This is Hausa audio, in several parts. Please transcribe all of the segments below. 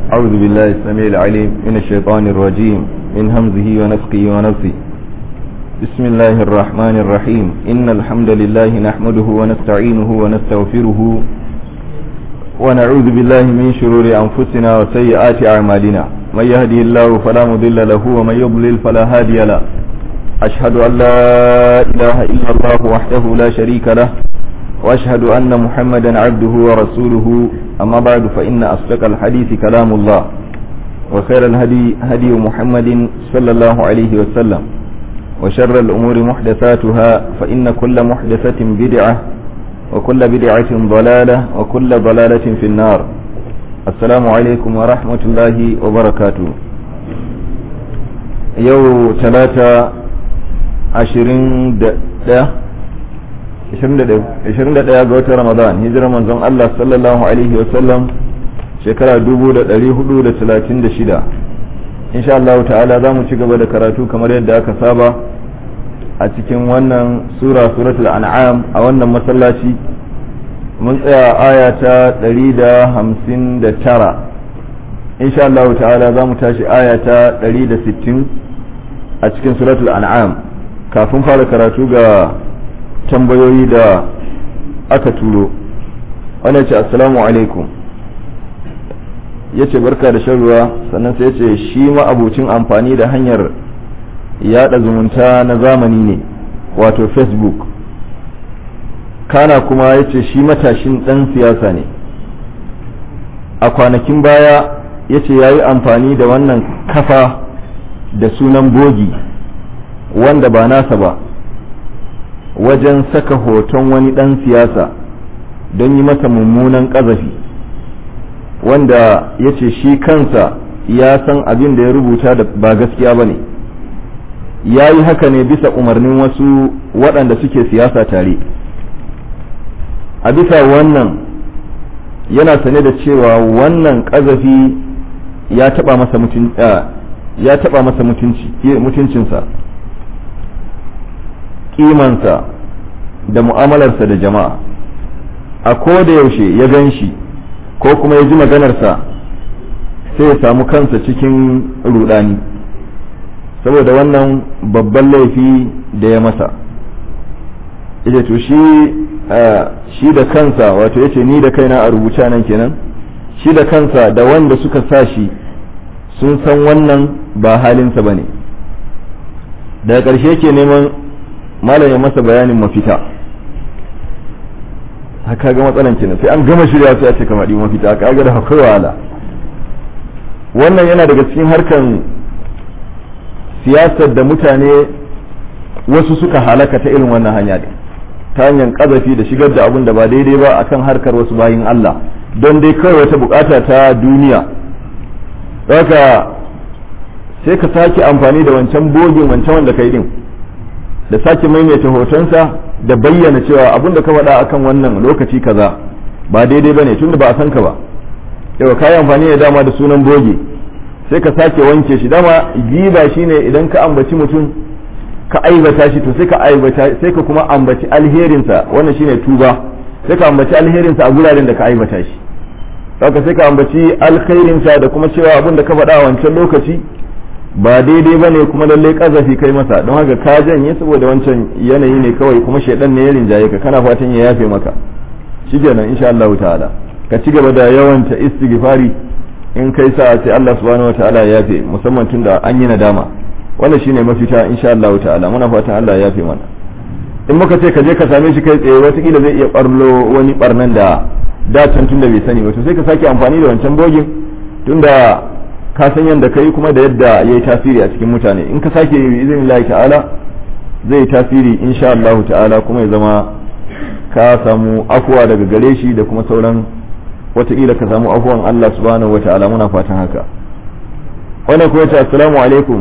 أعوذ بالله السميع العليم من الشيطان الرجيم من همزه ونفقه ونفسه بسم الله الرحمن الرحيم إن الحمد لله نحمده ونستعينه ونستغفره ونعوذ بالله من شرور أنفسنا وسيئات أعمالنا من يهدي الله فلا مضل له ومن يضلل فلا هادي له أشهد أن لا إله إلا الله وحده لا شريك له وأشهد أن محمدا عبده ورسوله أما بعد فإن أصدق الحديث كلام الله وخير الهدي هدي محمد صلى الله عليه وسلم وشر الأمور محدثاتها فإن كل محدثة بدعة وكل بدعة ضلالة وكل ضلالة في النار السلام عليكم ورحمة الله وبركاته يو ثلاثة عشرين ده 21 ga watan Ramadan hijirar manzon Allah sallallahu alaihi wasallam shekara 1436 insha Allah ta'ala za mu ci gaba da karatu kamar yadda aka saba a cikin wannan sura suratul an'am a wannan masallaci mun tsaya aya ta 159 insha Allah ta'ala za mu tashi aya ta 160 a cikin suratul an'am kafin fara karatu ga tambayoyi da aka turo wani ce assalamu alaikum ya ce barka da shan ruwa sannan sai ya ce shi ma'abucin amfani da hanyar yada zumunta na zamani ne wato facebook kana kuma ya ce shi matashin dan siyasa ne a kwanakin baya ya ce ya yi amfani da wannan kafa da sunan bogi wanda ba nasa ba wajen saka hoton wani ɗan siyasa don yi masa mummunan ƙazafi wanda ya ce shi kansa ya san abin da ya rubuta da ba gaskiya ba ne ya yi haka ne bisa umarnin wasu waɗanda suke siyasa tare a bisa wannan yana sane da cewa wannan ƙazafi ya taɓa masa ya taɓa masa mutuncinsa kimansa da mu'amalarsa da jama'a a ko da yaushe ya gan shi ko kuma ya ji maganarsa sai ya samu kansa cikin rudani saboda wannan babban laifi da ya masa ita to shi shi da kansa wato yace ni da kaina a rubuce nan kenan shi da kansa da wanda suka sa shi sun san wannan ba halinsa ba ne daga ƙarshe ke neman malam ya masa bayanin mafita haka ga matsalan kenan sai an gama shirya sai a ce kamar mafita ka ga da akwai wahala wannan yana daga cikin harkan siyasar da mutane wasu suka halaka ta irin wannan hanya din ta hanyar kazafi da shigar da abun da ba daidai ba akan harkar wasu bayin Allah don dai kawai wata bukata ta duniya haka sai ka sake amfani da wancan bogin wancan wanda kai din da sake maimaita hotonsa da bayyana cewa abin da ka faɗa akan wannan lokaci kaza ba daidai bane tunda ba a san ka ba yau ka yi amfani da dama da sunan boge sai ka sake wanke shi dama giba shine idan ka ambaci mutum ka aibata shi to sai ka aibata sai ka kuma ambaci alherinsa wannan shine tuba sai ka ambaci alherinsa a guraren da ka aibata shi haka sai ka ambaci alkhairinsa da kuma cewa abin da ka faɗa a wancan lokaci ba daidai ba ne kuma lallai kazafi kai masa don haka ka janye saboda wancan yanayi ne kawai kuma shaidan ne ya rinjaye ka kana fatan ya yafe maka shikenan insha Allah ta'ala ka ci gaba da yawanta istighfari in kai sa sai Allah subhanahu ta'ala ya yafe musamman tun da an yi nadama wannan shine mafita insha Allah ta'ala muna fatan Allah ya yafe mana in muka ce ka je ka same shi kai tsaye watakila zai iya barlo wani barnan da da can tun da bai sani ba to sai ka sake amfani da wancan bogin tunda ka san yadda kai kuma da yadda ya yi tasiri a cikin mutane in ka sake yi izinin Allah ta'ala zai tasiri insha Allah ta'ala kuma ya zama ka samu afuwa daga gare shi da kuma sauran wataƙila ka samu afuwan Allah subhanahu wa ta'ala muna fatan haka wannan kuma ce assalamu alaikum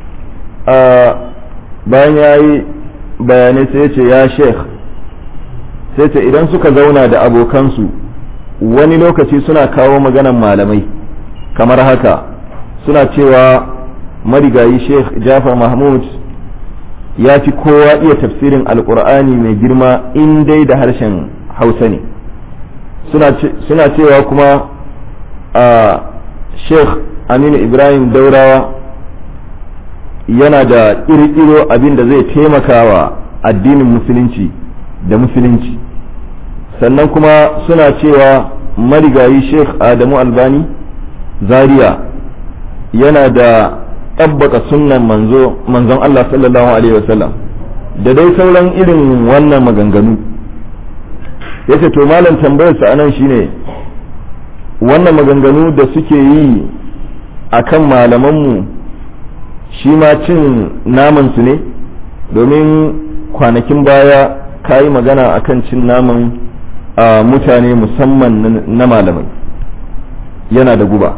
bayan ya yi bayanai sai ya ce ya sheikh sai ce idan suka zauna da abokansu wani lokaci suna kawo maganan malamai kamar haka suna cewa marigayi sheikh jafar mahmud ya fi kowa iya tafsirin alkur'ani mai girma in dai da harshen hausa ne suna cewa kuma a sheikh aminu ibrahim daurawa yana da ƙirƙiro abin da zai taimaka wa addinin musulunci da musulunci sannan kuma suna cewa marigayi sheikh adamu albani zaria yana da tabbaka sunnan manzon allah sallallahu alaihi wasallam da dai sauran irin wannan maganganu yace to malam tambayarsa anan shine wannan maganganu da suke yi a kan malamanmu shi ma cin namansu ne domin kwanakin baya ka yi magana a kan cin naman a mutane musamman na malamai yana da guba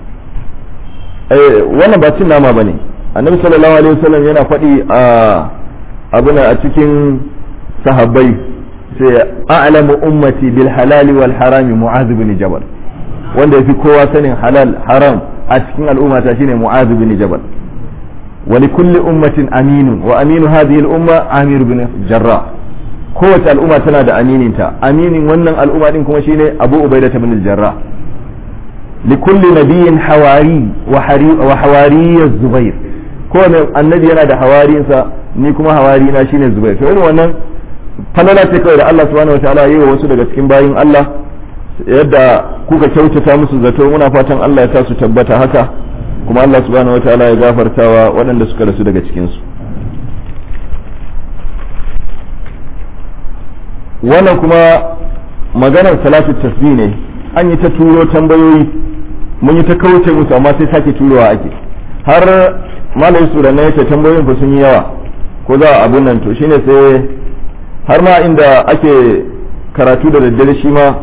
wannan ba cin nama ba ne annabi sallallahu alaihi wasallam yana faɗi a abuna a cikin sahabbai sai a'lamu ummati bil halali wal harami mu'adh bin jabal wanda yafi kowa sanin halal haram a cikin al'umma ta shine mu'adh bin jabal wa li kulli ummatin aminun wa aminu hadhihi al umma amir bin jarrah kowace al'umma tana da amininta aminin wannan al'umma din kuma shine abu ubaida bin al jarrah li kulli nabiyyin hawari wa hari wa hawari az-zubair kowane annabi yana da hawarinsa ni kuma hawari na shine zubair to irin wannan falala ce kawai da Allah subhanahu wataala yi wa wasu daga cikin bayin Allah yadda kuka kyautata musu zato muna fatan Allah ya sa su tabbata haka kuma Allah subhanahu wataala ya gafartawa waɗanda suka rasu daga cikin su wannan kuma maganar salatu tasbih ne an yi ta turo tambayoyi mun yi ta kauce musu amma sai sake turowa ake har malamin su da na yace tambayoyin fa sun yi yawa ko za a abun nan to shine sai har ma inda ake karatu da daddare shi ma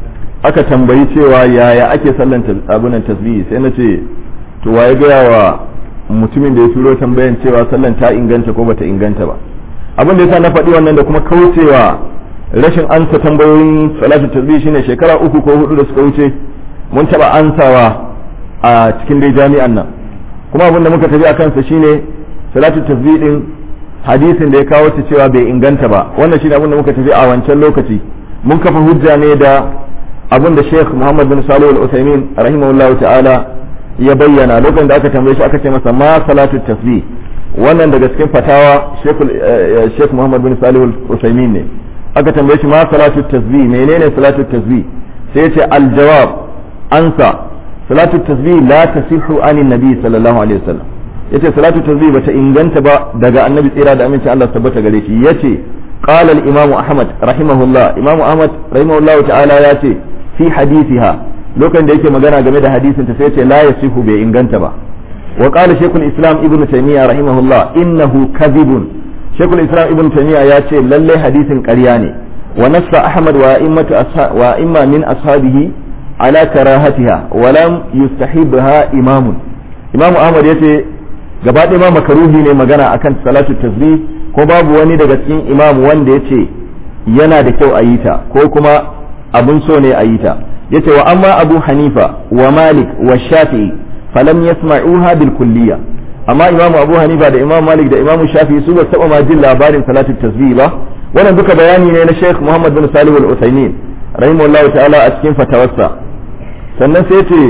aka tambayi cewa yaya ake sallan abunan tasbihi sai na ce to waye gaya wa mutumin da ya turo tambayan cewa sallan ta inganta ko bata inganta ba abin da yasa na faɗi wannan da kuma kaucewa rashin ansa tambayoyin salatu tasbihi shine shekara uku ko hudu da suka wuce mun taba ansawa a cikin dai jami'an nan kuma abin da muka tafi a kansa shine salatu tasbihi din hadisin da ya kawo ta cewa bai inganta ba wannan shine abin da muka tafi a wancan lokaci mun kafa hujja ne da abin da Sheikh Muhammad bin Salih Al-Utsaimin rahimahullahu ta'ala ya bayyana lokacin da aka tambaye shi aka ce masa ma salatu tasbih wannan daga cikin fatawa Sheikh Muhammad bin Salih Al-Utsaimin ne aka tambaye shi ma salatu tasbih menene salatu tasbih sai ya ce al-jawab ansa salatu tasbih la tasihhu anin nabi sallallahu alaihi wasallam yace salatu tasbih bata inganta ba daga annabi tsira da aminci Allah tabbata gare shi yace qala al-imam ahmad rahimahullah imam ahmad rahimahullah ta'ala yace fi hadithiha lokacin da yake magana game da hadisin ta sai yace la yasihu bai inganta ba wa qala shaykhul islam ibnu taymiya rahimahullah innahu kadhibun shaykhul islam ibnu taymiya yace lalle hadisin ƙarya ne wa nassa ahmad wa immatu wa imma min ashabihi ala karahatiha wa lam yustahibha imamun imamu ahmad yace gaba ɗaya ma makaruhi ne magana akan salatu tasbih ko babu wani daga cikin imam wanda ya ce yana da kyau a yi ta ko kuma abun so ne a yi ta yace wa amma abu hanifa wa malik wa shafi'i falam yasma'uha bil kulliya amma imamu abu hanifa da imamu malik da imamu shafi'i su ba taba ma jin labarin salatu tasbih ba wannan duka bayani ne na sheikh muhammad bin salih al-usaimin rahimahullahu ta'ala a cikin fatawarsa sannan sai ce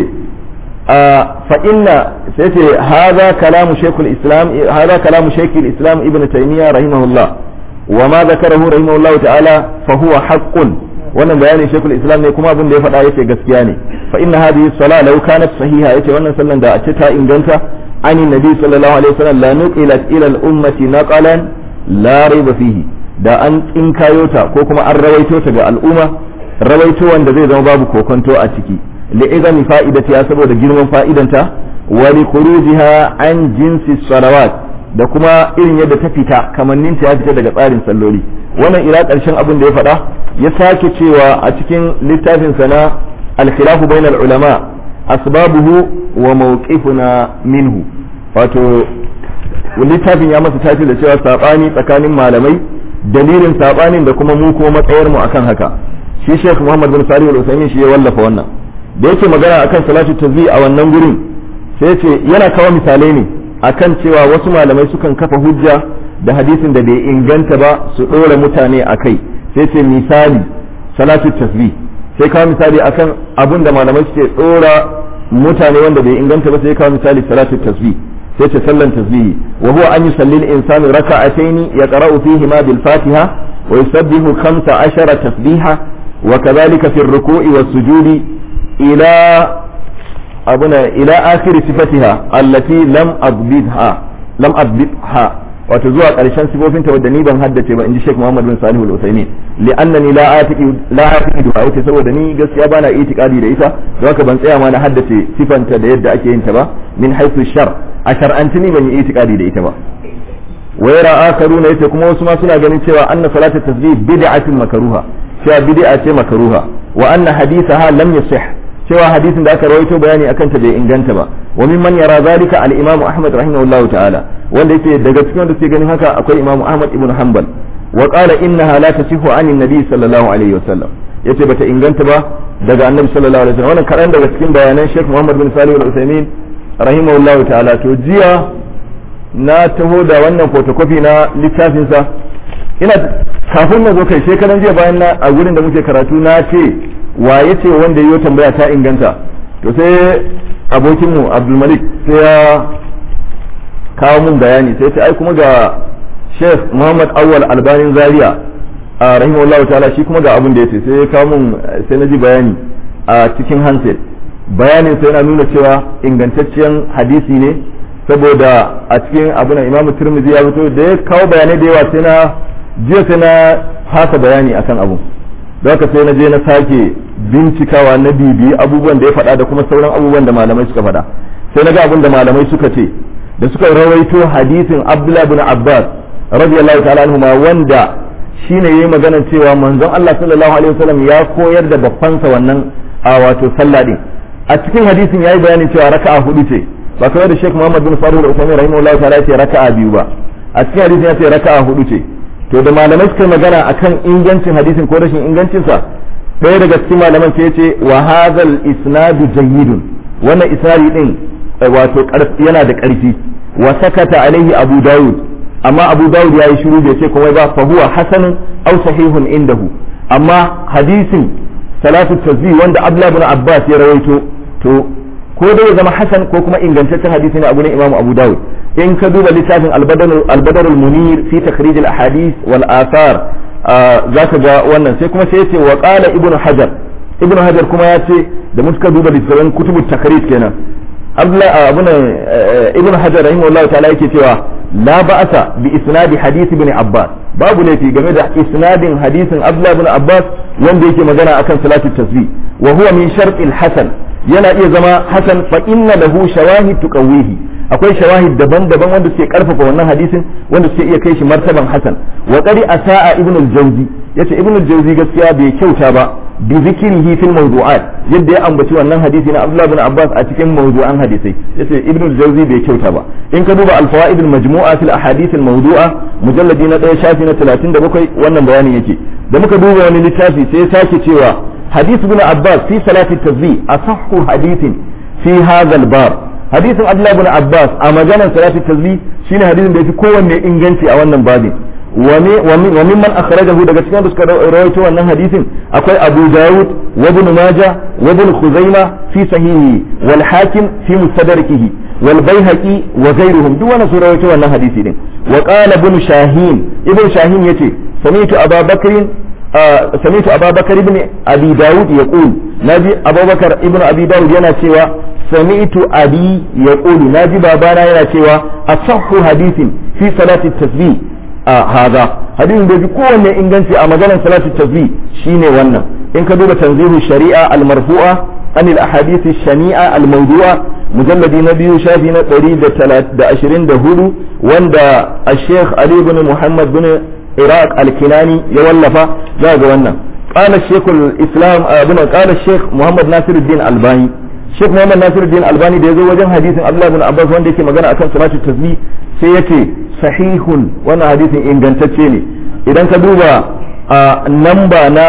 فإن سيتي هذا كلام شيخ الإسلام هذا كلام شيخ الإسلام ابن تيمية رحمه الله وما ذكره رحمه الله تعالى فهو حق wannan bayanin shekul islam ne kuma abin da ya faɗa yace gaskiya ne fa inna hadhihi sala law kanat sahiha yace wannan sallan da a ce ta inganta ani nabi sallallahu alaihi wasallam la nuqilat ila al ummati naqalan la rayba fihi da an tsinkayo ta ko kuma an rawaito ta ga al'umma rawaito wanda zai zama babu kokonto a ciki li'izami fa'idatiha saboda girman fa'idanta wa li khurujiha an jinsi salawat da kuma irin yadda ta fita kamannin ta ya fita daga tsarin salloli wannan ila karshen abin da ya faɗa ya sake cewa a cikin littafin sa na al-khilafu bainal ulama asbabuhu wa mawqifuna minhu wato littafin ya masa tafi da cewa sabani tsakanin malamai dalilin sabanin da kuma mu ko matsayar mu akan haka shi Sheikh Muhammad bin Salih al-Uthaymeen shi ya wallafa wannan da yake magana akan salatu tazbi a wannan gurin sai ce yana kawo misalai ne akan cewa wasu malamai sukan kafa hujja da hadisin da bai inganta ba su ɗora mutane a kai sai ce misali salatu tasbih sai kawo misali akan abun da malamai suke ɗora mutane wanda bai inganta ba sai kawo misali salatu tasbih sai ce sallan tasbihi wa huwa an yusalli al-insanu raka'atayn yaqra'u fihi ma bil fatiha wa yusabbihu 15 tasbiha wa kadhalika fi ar-ruku'i was-sujudi ila abuna ila akhir sifatiha allati lam adbidha lam adbidha wato zuwa ƙarshen sifofinta wadda ni ban haddace ba in ji Sheikh Muhammad bin Salih al-Uthaymeen li'annani la atiqi la atiqi du'a ita saboda ni gaskiya bana itiqadi da ita don haka ban tsaya ma na haddace sifanta da yadda ake yin ta ba min haythu shar a shar'anci ni ban yi itiqadi da ita ba wa yara akharuna yace kuma wasu ma suna ganin cewa anna salatu tasbih bid'atun makruha cewa bid'a ce makruha wa anna hadithaha lam yasih cewa hadisin da aka rawaito bayani akan ta bai inganta ba wa mimman yara zalika al-imam Ahmad rahimahullahu ta'ala wanda yake daga cikin wanda suke ganin haka akwai imam Ahmad ibn Hanbal wa qala innaha la tasihu an nabi sallallahu alaihi wasallam yace bata inganta ba daga annabi sallallahu alaihi wasallam wannan karan daga cikin bayanan Sheikh Muhammad bin Salih al-Uthaymeen rahimahullahu ta'ala to jiya na taho da wannan photocopy na littafin sa ina kafin na zo kai shekaran jiya bayan na a gurin da muke karatu na ce wa yace wanda yayi tambaya ta inganta to sai abokinmu Abdulmalik sai ya kawo mun bayani sai ce ai kuma ga Sheikh Muhammad Awwal Albanin Zaria a rahimahullahu ta'ala shi kuma ga abin da yace sai ya kawo mun sai na ji bayani a cikin handset bayanin sai yana nuna cewa ingantaccen hadisi ne saboda a cikin abin Imam Tirmidhi ya fito da ya kawo bayanai da yawa sai na jiya sai na haka bayani akan abu don haka sai na je na sake bincikawa na bibiyi abubuwan da ya faɗa da kuma sauran abubuwan da malamai suka faɗa sai na ga abin da malamai suka ce da suka rawaito hadisin Abdullah bin Abbas radiyallahu ta'ala anhu wanda shine yayi magana cewa manzon Allah sallallahu alaihi wasallam ya koyar da babbansa wannan a wato sallah din a cikin hadisin yayi bayanin cewa raka'a hudu ce ba kawai da Sheikh Muhammad bin Salih al-Uthaymeen rahimahullahu ta'ala ya ce raka'a biyu ba a cikin hadisin ya ce raka'a hudu ce to da malamai suka magana akan ingancin hadisin ko rashin ingancinsa ɗaya daga cikin malaman sai ce wa hadhal isnadu jayyidun wannan isnadi din wato yana da ƙarfi wa sakata alaihi abu dawud amma abu dawud yayi shiru bai ce komai ba fa huwa hasanun aw sahihun indahu amma hadisin salatu tazbi wanda abdullah ibn abbas ya rawaito to ko dai ya zama hasan ko kuma ingantaccen hadisi ne a gurin imamu abu dawud in ka duba littafin albadar munir fi takhrij al ahadith wal athar zaka ga wannan sai kuma sai ya ce wa qala ibnu hajar ibnu hajar kuma ya ce da muka duba littafin kutubu takhrij kenan abdullah abuna ibnu hajar rahimahullahu ta'ala yake cewa la ba'asa bi isnadi hadith ibn abbas babu laifi game da isnadin hadisin abdullah ibn abbas wanda yake magana akan salatu tasbih wa huwa min shartil hasan yana iya zama hasan fa inna lahu shawahid tuqawwihi akwai shawahid daban-daban wanda suke karfafa wannan hadisin wanda suke iya kai shi martaban hasan wa qari asaa ibn al-jawzi yace ibn al-jawzi gaskiya bai kyauta ba bi zikrihi fil mawdu'at yadda ya ambaci wannan hadisi na Abdullah ibn Abbas a cikin mawdu'an hadisai yace ibn al-jawzi bai kyauta ba in ka duba al-fawaid al-majmu'a fil ahadith al-mawdu'a mujalladi na 1 shafi na 37 wannan bayanin yake da muka duba wani littafi sai ya sake cewa hadith ibn Abbas fi salati tasbih asahhu hadithin fi hadha al-bab hadisin Abdullah ibn Abbas a maganar salati tasbih shine hadisin da yafi kowanne inganci a wannan babin wa mimman akhrajahu daga cikin da suka rawaito wannan hadisin akwai Abu Dawud wa Ibn Majah wa Ibn Khuzaima fi sahihi wal Hakim fi mustadrakihi wal Baihaqi wa ghayruhum duk wannan su rawaito wannan hadisi din wa qala Ibn Shahin Ibn Shahin yace sami'tu Abu Bakr سمعت أبا بكر بن أبي داود يقول نبي أبو بكر ابن أبي داود ينا cewa سمعت أبي يقول ناجي بابانا ينا cewa أصح حديث في صلاة التسبيح هذا حديث da bi kowanne inganci a maganar salatu tasbih shine wannan in ka duba tanzihu shari'a al-marfu'a an al-ahadith shania al-mawdu'a mujalladi na biyu shafi na 124 wanda al-sheikh Ali ibn Muhammad bin Iraq al-Kinani ya wallafa za ga wannan qala shaykh al-islam ibn qala shaykh Muhammad Nasiruddin Albani Sheikh Muhammad Nasiruddin Albani da yazo wajen hadisin Abdullah ibn Abbas wanda yake magana akan salatu tasbih sai yace sahihun wannan hadisin ingantacce ne idan ka duba a namba na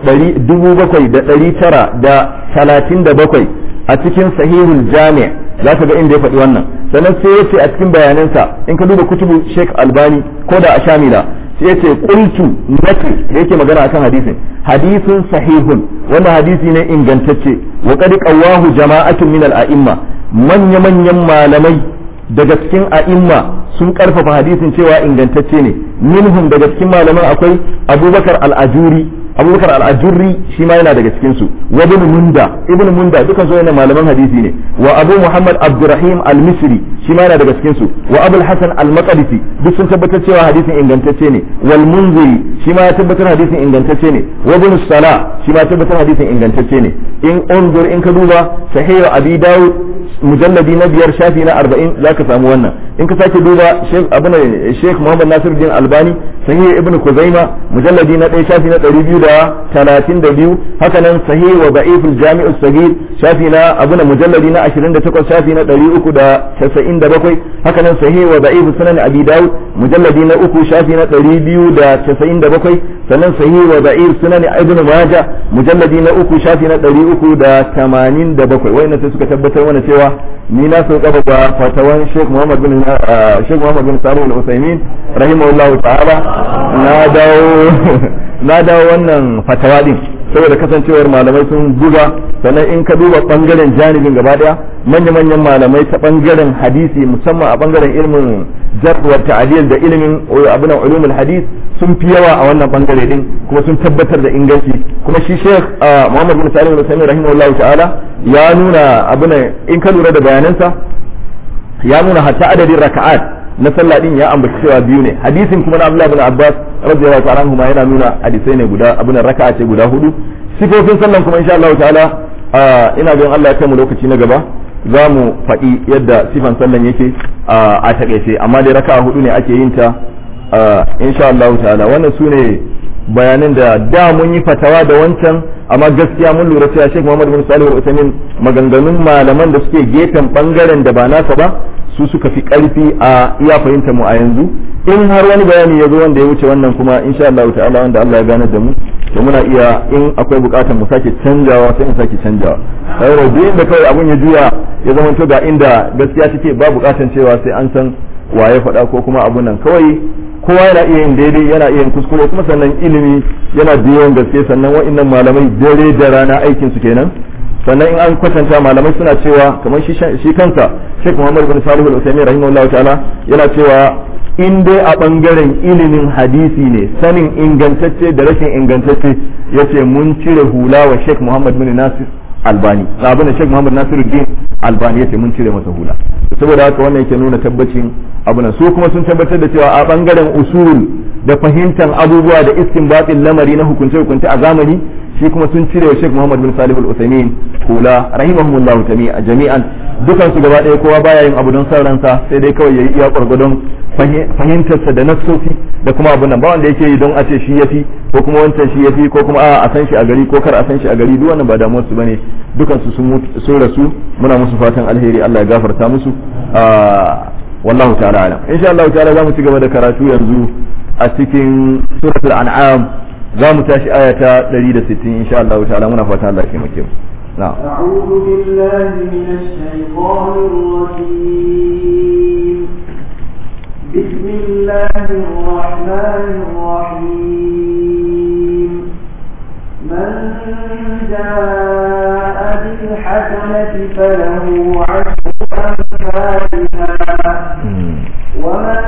7937 a cikin sahihul jami' za ka ga inda ya faɗi wannan sannan sai ya ce a cikin bayanansa in ka duba kutubu Sheikh Albani ko da a Shamila sai yace qultu nake da yake magana akan hadisin hadisin sahihun wannan hadisi ne ingantacce wa qad qawahu jama'atun min al-a'imma manya manyan malamai daga cikin a'imma sun karfafa hadisin cewa ingantacce ne minhum daga cikin malaman akwai abubakar al-ajuri abubakar al-ajurri shi ma yana daga cikin su wa ibn munda ibn munda dukan su yana malaman hadisi ne wa abu muhammad abdurrahim al-misri shi ma yana daga cikin su wa abul hasan al-maqdisi duk sun tabbatar cewa hadisin ingantacce ne wal munziri shi ma ya tabbatar hadisin ingantacce ne wa ibn sala shi ma ya tabbatar hadisin ingantacce ne in unzur in ka duba sahih abi dawud mujalladi na biyar shafi na arba'in za ka samu wannan in ka sake duba sheikh muhammad nasiruddin albani sahih ibn kuzaima mujalladi na ɗaya shafi na ɗari biyu da talatin da biyu haka nan sahih wa da'iful jami'u sagir shafi na abuna mujalladi na ashirin da takwas shafi na ɗari uku da casa'in da bakwai haka nan sahih wa da'iful sunan abi dawud mujalladi na uku shafi na ɗari biyu da casa'in da bakwai sannan sahih wa da'if sunan ibn majah mujalladi na uku shafi na ɗari uku da tamanin da bakwai wayannan sai suka tabbatar mana cewa ni na so gaba da fatawan Sheikh Muhammad bin Sheikh Muhammad bin Salih Al-Utsaimin rahimahullahu ta'ala na dawo na dawo wannan fatawa din saboda kasancewar malamai sun buga sannan in ka duba bangaren janibin gaba daya manya-manyan malamai ta bangaren hadisi musamman a bangaren ilimin jarh wa ta'dil da ilimin abin ulumul hadis sun fi yawa a wannan bangare din kuma sun tabbatar da inganci kuma shi Sheikh Muhammad bin Salim al-Utsaimin rahimahullahu ta'ala ya nuna abin in ka lura da bayanansa ya nuna hatta adadin raka'at na sallah din ya ambaci cewa biyu ne hadisin kuma na Abdullah bin Abbas radiyallahu ta'ala anhu yana nuna hadisai ne guda abin raka'a ce guda hudu sifofin sallan kuma insha Allah ta'ala ina ganin Allah ya kai mu lokaci na gaba za mu faɗi yadda sifan sallan yake a takaice amma dai raka'a hudu ne ake yin ta insha Allah ta'ala wannan su ne bayanan da da mun yi fatawa da wancan amma gaskiya mun lura cewa Sheikh Muhammad bin Salih al-Uthaymeen maganganun malaman da suke gefen bangaren da ba nasa ba su suka fi karfi a iya fahimta mu a yanzu in har wani bayani ya zo wanda ya wuce wannan kuma insha Allah ta'ala wanda Allah ya gane da mu to muna iya in akwai bukatar mu sake canjawa sai mu sake canjawa sai duk inda kawai abun ya juya ya zama to ga inda gaskiya take ba bukatar cewa sai an san waye faɗa ko kuma abun nan kawai kowa yana iya yin daidai yana iya yin kuskure kuma sannan ilimi yana da yawan gaske sannan wa'annan malamai dare da rana aikin su kenan sannan in an kwatanta malamai suna cewa kamar shi kansa Sheikh Muhammad bin Salih al-Uthaymeen rahimahullah ta'ala yana cewa in dai a bangaren ilimin hadisi ne sanin ingantacce da rashin ingantacce yace mun cire hula wa Sheikh Muhammad bin Nasir Albani abin da Sheikh Muhammad Nasiruddin Albani yace mun cire masa hula saboda haka wannan yake nuna tabbacin abu su kuma sun tabbatar da cewa a bangaren usul da fahimtar abubuwa da istinbatin lamari na hukunce hukunce a zamani shi kuma sun cire wa Sheikh Muhammad bin Salih al-Uthaymeen kula rahimahumullahu jami'an dukan su gaba ɗaya kowa baya yin abu don son ransa sai dai kawai yayi iya gwargwadon fahimtarsa da nassofi da kuma abun nan ba wanda yake yi don a ce shi yafi ko kuma wancan shi yafi ko kuma a san shi a gari ko kar a san shi a gari duk wannan ba damuwar su bane dukan su sun rasu muna musu fatan alheri Allah ya gafarta musu wallahu ta'ala alam insha Allah ta'ala zamu ci gaba da karatu yanzu a cikin suratul an'am zamu tashi aya ta 160 insha Allah ta'ala muna fatan Allah ya taimake mu na'am أعوذ بالله من الشيطان الرجيم بسم الله الرحمن الرحيم من جاء بالحسنة فله عشر أمثالها ومن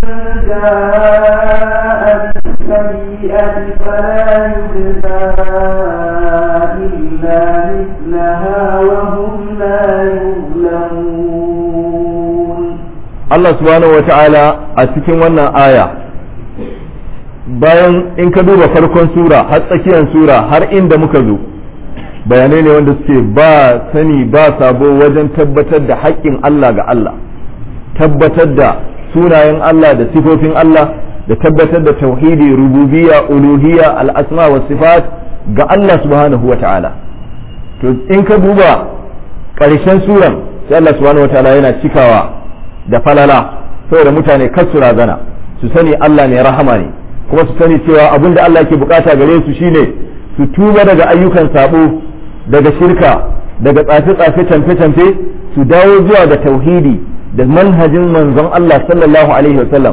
جاء بالسيئة فلا يجزى إلا مثلها وهم لا يظلمون Allah subhanahu wata'ala a cikin wannan aya bayan in ka duba farkon sura har tsakiyar sura har inda muka zo bayanai ne wanda suke ba sani ba sabo wajen tabbatar da haƙƙin Allah ga Allah tabbatar da sunayen Allah da sifofin Allah da tabbatar da tauhidi rububiyya uluhiyya al-asma wa sifat ga Allah subhanahu wata'ala to in ka duba ƙarshen suran sai Allah subhanahu wata'ala yana cikawa da falala saboda mutane kar su razana su sani Allah ne rahama ne kuma su sani cewa abin da Allah yake bukata gare su shine su tuba daga ayyukan sabo daga shirka daga tsafe-tsafe camfe-camfe su dawo zuwa ga tauhidi da manhajin manzon Allah sallallahu alaihi wasallam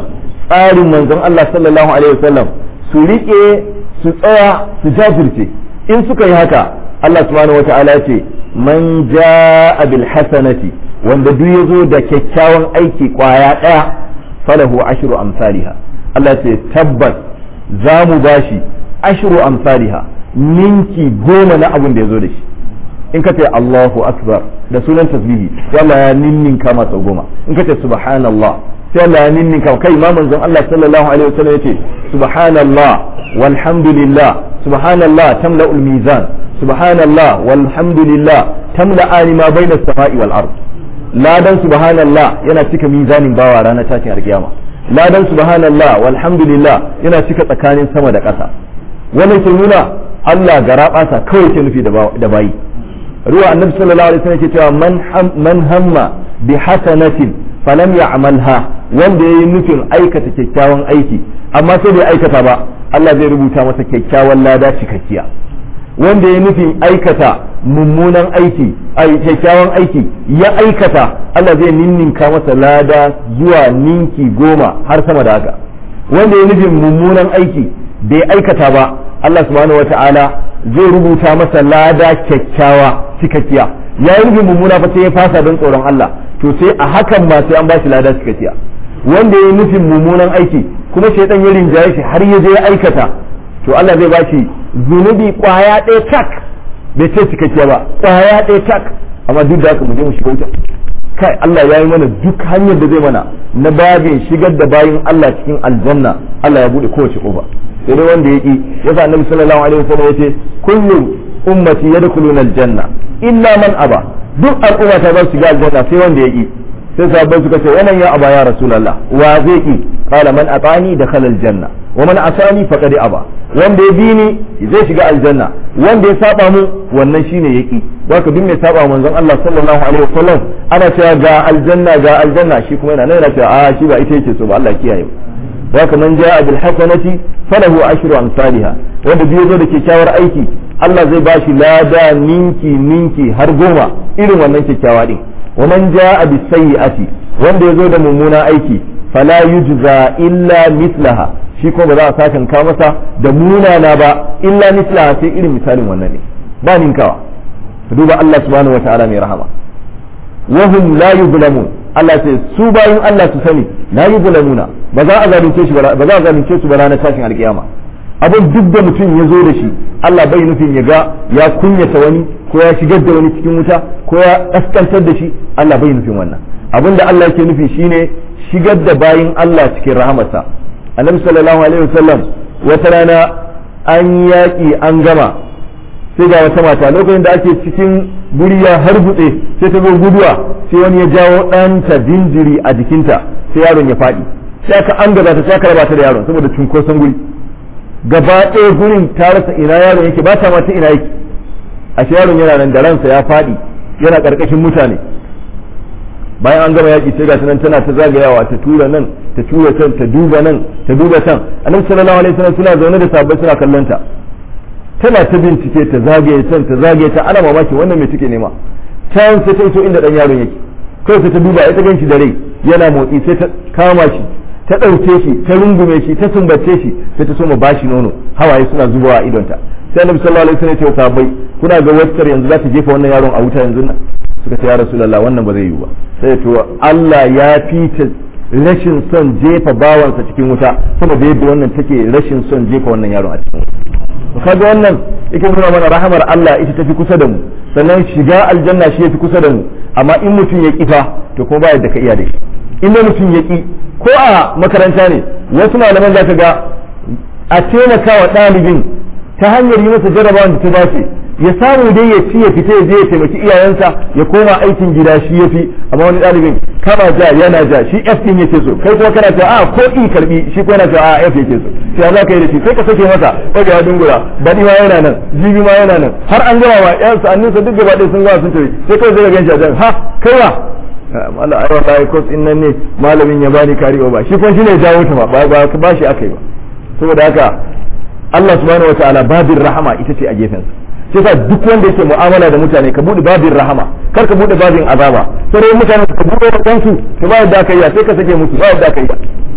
tsarin manzon Allah sallallahu alaihi wasallam su rike su tsaya su jajirce in suka yi haka Allah subhanahu wata'ala ya ce man ja'a bil hasanati wanda duk yazo da kyakkyawan aiki kwaya daya falahu ashru amsalha Allah ce tabbas za mu bashi ashru amsalha ninki goma na abin da yazo da shi in ka ce Allahu akbar da sunan tasbihi sai Allah ya ninninka masa goma in ka ce subhanallah sai Allah ya ninninka kai ma manzon Allah sallallahu alaihi wasallam yace subhanallah walhamdulillah subhanallah tamla'ul mizan subhanallah walhamdulillah tamla'ani ma baina as-sama'i wal ard ladan subhanallah yana cika mizanin bawa ranar tashin alkiyama ladan subhanallah walhamdulillah yana cika tsakanin sama da ƙasa wannan ke nuna Allah gara ɓasa kawai ke nufi da bayi ruwa annabi sallallahu alaihi wasallam ke cewa man hamma bi hasanatin falam ya'malha wanda yayi nufin aikata kyakkyawan aiki amma sai bai aikata ba Allah zai rubuta masa kyakkyawan lada cikakkiya wanda ya nufin aikata mummunan aiki ai kyakkyawan aiki ya aikata Allah zai ninninka masa lada zuwa ninki goma har sama da haka wanda ya nufin mummunan aiki bai aikata ba Allah subhanahu wata'ala zai rubuta masa lada kyakkyawa cikakkiya ya yi nufin mummuna fa sai ya fasa don tsoron Allah to sai a hakan ma sai an ba shi lada cikakkiya wanda ya yi nufin mummunan aiki kuma shaidan ya rinjaye shi har ya je ya aikata to Allah zai ba shi zunubi kwaya ɗaya tak bai ce cikakkiya ba kwaya ɗaya tak amma duk da haka mu je mu shiga wuta kai Allah ya yi mana duk hanyar da zai mana na babin shigar da bayin Allah cikin aljanna Allah ya bude kowace kofa sai dai wanda ya ki yasa annabi sallallahu alaihi wasallam yace kullu ummati yadkhuluna aljanna illa man aba duk al'umma ta za su shiga aljanna sai wanda ya ki sai sahabbai suka ce wannan ya aba ya rasulullah wa zai ki qala man atani dakhala aljanna wa man asani faqad aba wanda ya bi ni zai shiga aljanna wanda ya saba mu wannan shine yaki waka duk mai saba manzon Allah sallallahu alaihi wasallam ana cewa ga aljanna ga aljanna shi kuma yana nan yana cewa a shi ba ita yake so ba Allah kiyaye waka man jaa bil hasanati falahu ashru amsalha wanda biyo zo da kyakkyawar aiki Allah zai bashi lada ninki ninki har goma irin wannan kyakkyawa din wa man jaa bis sayyi'ati wanda ya zo da mummuna aiki fala yujza illa mislaha shi kuma ba za a sakan ka masa da munana ba illa mislaha sai irin misalin wannan ne ba ninkawa duba Allah subhanahu wataala mai rahama wa hum la yuzlamun Allah sai su bayin Allah su sani la yuzlamuna ba za a zalunce shi ba za a zalunce su ba ranar tashin alkiyama abin duk da mutum ya zo da shi Allah bai nufin ya ga ya kunyata wani ko ya shigar da wani cikin wuta ko ya kaskantar da shi Allah bai nufin wannan abin da Allah yake nufi shine shigar da bayin Allah cikin rahamarsa annabi sallallahu alaihi wasallam wata rana an yaƙi an gama sai ga wata mata lokacin da ake cikin guri ya harbutse sai ta zo guduwa sai wani ya jawo ɗanta jinjiri a jikinta sai yaron ya faɗi sai aka an gaba ta sai aka raba ta da yaron saboda cunkoson guri gaba ɗaya gurin ta rasa ina yaron yake ba ta ma ta ina yake a yaron yana nan da ransa ya faɗi yana ƙarƙashin mutane bayan an gama yaƙi sai ga nan tana ta zagayawa ta tura nan ta tura can ta duba nan ta duba can annabi sallallahu alaihi wasallam suna zaune da sabbai suna kallon ta tana ta bincike ta zagaye can ta zagaye ta ana mamaki wannan me take nema can sai ta iso inda dan yaron yake kawai sai ta duba ita ganshi da rai yana motsi sai ta kama shi ta ɗauke shi ta rungume shi ta sumbace shi sai ta soma bashi nono hawaye suna zubawa a idonta sai annabi sallallahu alaihi wasallam ya ce sahabbai kuna ga wacce yanzu za ta jefa wannan yaron a wuta yanzu nan suka ce ya rasulullah wannan ba zai yiwu ba sai to Allah ya fita rashin son jefa bawansa cikin wuta saboda yadda wannan take rashin son jefa wannan yaron a cikin wuta kaga wannan yake nuna mana rahamar Allah ita tafi kusa da mu sannan shiga aljanna shi yafi kusa da mu amma in mutum ya kifa to kuma ba yadda ka iya da shi in mutum ya ki ko a makaranta ne wasu malaman za ka ga a taimaka wa ɗalibin ta hanyar yi masa jarabawan da ta dace ya samu dai ya ci ya fita ya je ya taimaki iyayensa ya koma aikin gida shi ya fi amma wani ɗalibin kama ja yana ja shi F din yake so kai kuma kana cewa a ko I karbi shi kuma yana cewa a F yake so sai za ka yi da shi sai ka sake masa daga ya dungura baɗi ma yana nan jibi ma yana nan har an gama ma ƴan sa'anninsa duk gaba ɗaya sun gama sun tafi sai kawai zai ga ganshi a jan ha kai wa mala ai wallahi kos in nan ne malamin ya bani kariwa ba shi kuma shine ya jawo ta ba ba ba shi akai ba saboda haka Allah subhanahu wataala babin rahama ita ce a gefensa sai sa duk wanda yake mu'amala da mutane ka bude babin rahama kar ka bude babin azaba sai dai mutane ka bude da kansu to ba yadda ka yi sai ka sake musu ba yadda ka yi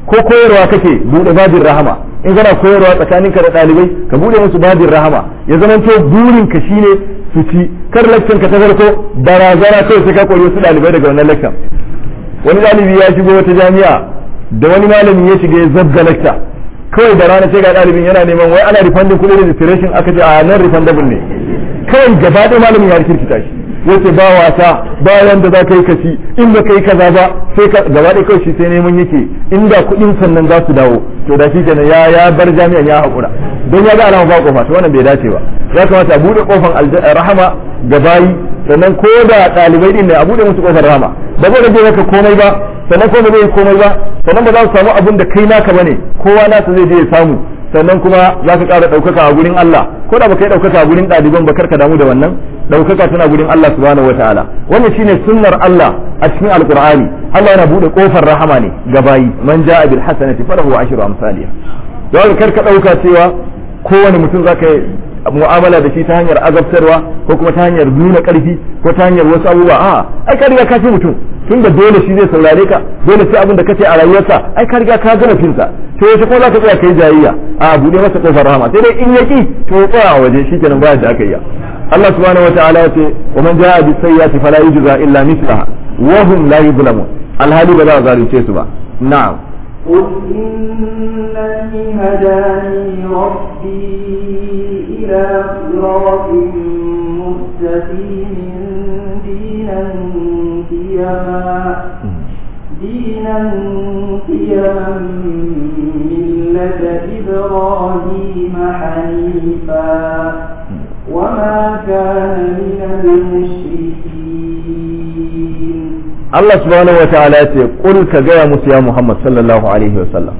ko koyarwa kake bude babin rahama in kana koyarwa tsakaninka da ɗalibai ka bude musu babin rahama ya zama to burin ka shine su ci kar lakcin ka ta farko barazana kai sai ka koyi wasu ɗalibai daga wannan lakcin wani ɗalibi ya shigo wata jami'a da wani malami ya shiga ya zabga lakta kawai da rana sai ga ɗalibin yana neman wai ana refunding kuɗin registration aka ce a nan refundable ne kawai gaba ɗaya malamin ya kirkita shi yace ba wasa ba wanda za ka yi kaci in ba ka yi kaza ba sai ka gaba ɗaya kawai shi sai neman yake inda kuɗin sannan za su dawo to da shi kenan ya ya bar jami'an ya haƙura don ya ga alama ba kofa to wannan bai dace ba ya kamata a buɗe kofan rahama ga bayi sannan ko da ɗalibai ɗin ne a buɗe musu kofar rahama ba zai rage maka komai ba sannan ko ba zai komai ba sannan ba za su samu abin da kai naka bane kowa nasa zai je ya samu sannan kuma za ka ƙara ɗaukaka a gurin Allah ko da baka yi ɗaukaka a gurin ɗaliban ba karka damu da wannan ɗaukaka tana gurin Allah subhanahu wataala wannan shine sunnar Allah a cikin alqur'ani Allah yana buɗe ƙofar rahama ne ga bayi man ja'a bil hasanati falahu ashru amsalha don kar ka ɗauka cewa kowane mutum zaka yi mu'amala da shi ta hanyar azabtarwa ko kuma ta hanyar nuna ƙarfi ko ta hanyar wasu abubuwa a ai ka riga ka fi mutum tun da dole shi zai saurare ka dole sai abin da kace a rayuwarsa ai ka riga ka gama finsa to yaushe ko za ka tsaya kai jayayya a bude masa kofar rahama sai dai in yaki to ya tsaya a waje shikenan baya da aka yi Allah subhanahu wataala ya ce wa man jaa bis sayyiati fala yujza illa mithlaha wa hum la yuzlamun alhali ba za a zalunce su ba na'am قل إنني هداني ربي إلى صراط مستقيم دينا قيما دينا قيما ملة إبراهيم حنيفا وما كان من المشركين Allah subhanahu wa ta'ala ce qul ka gaya musu ya Muhammad sallallahu alaihi wa sallam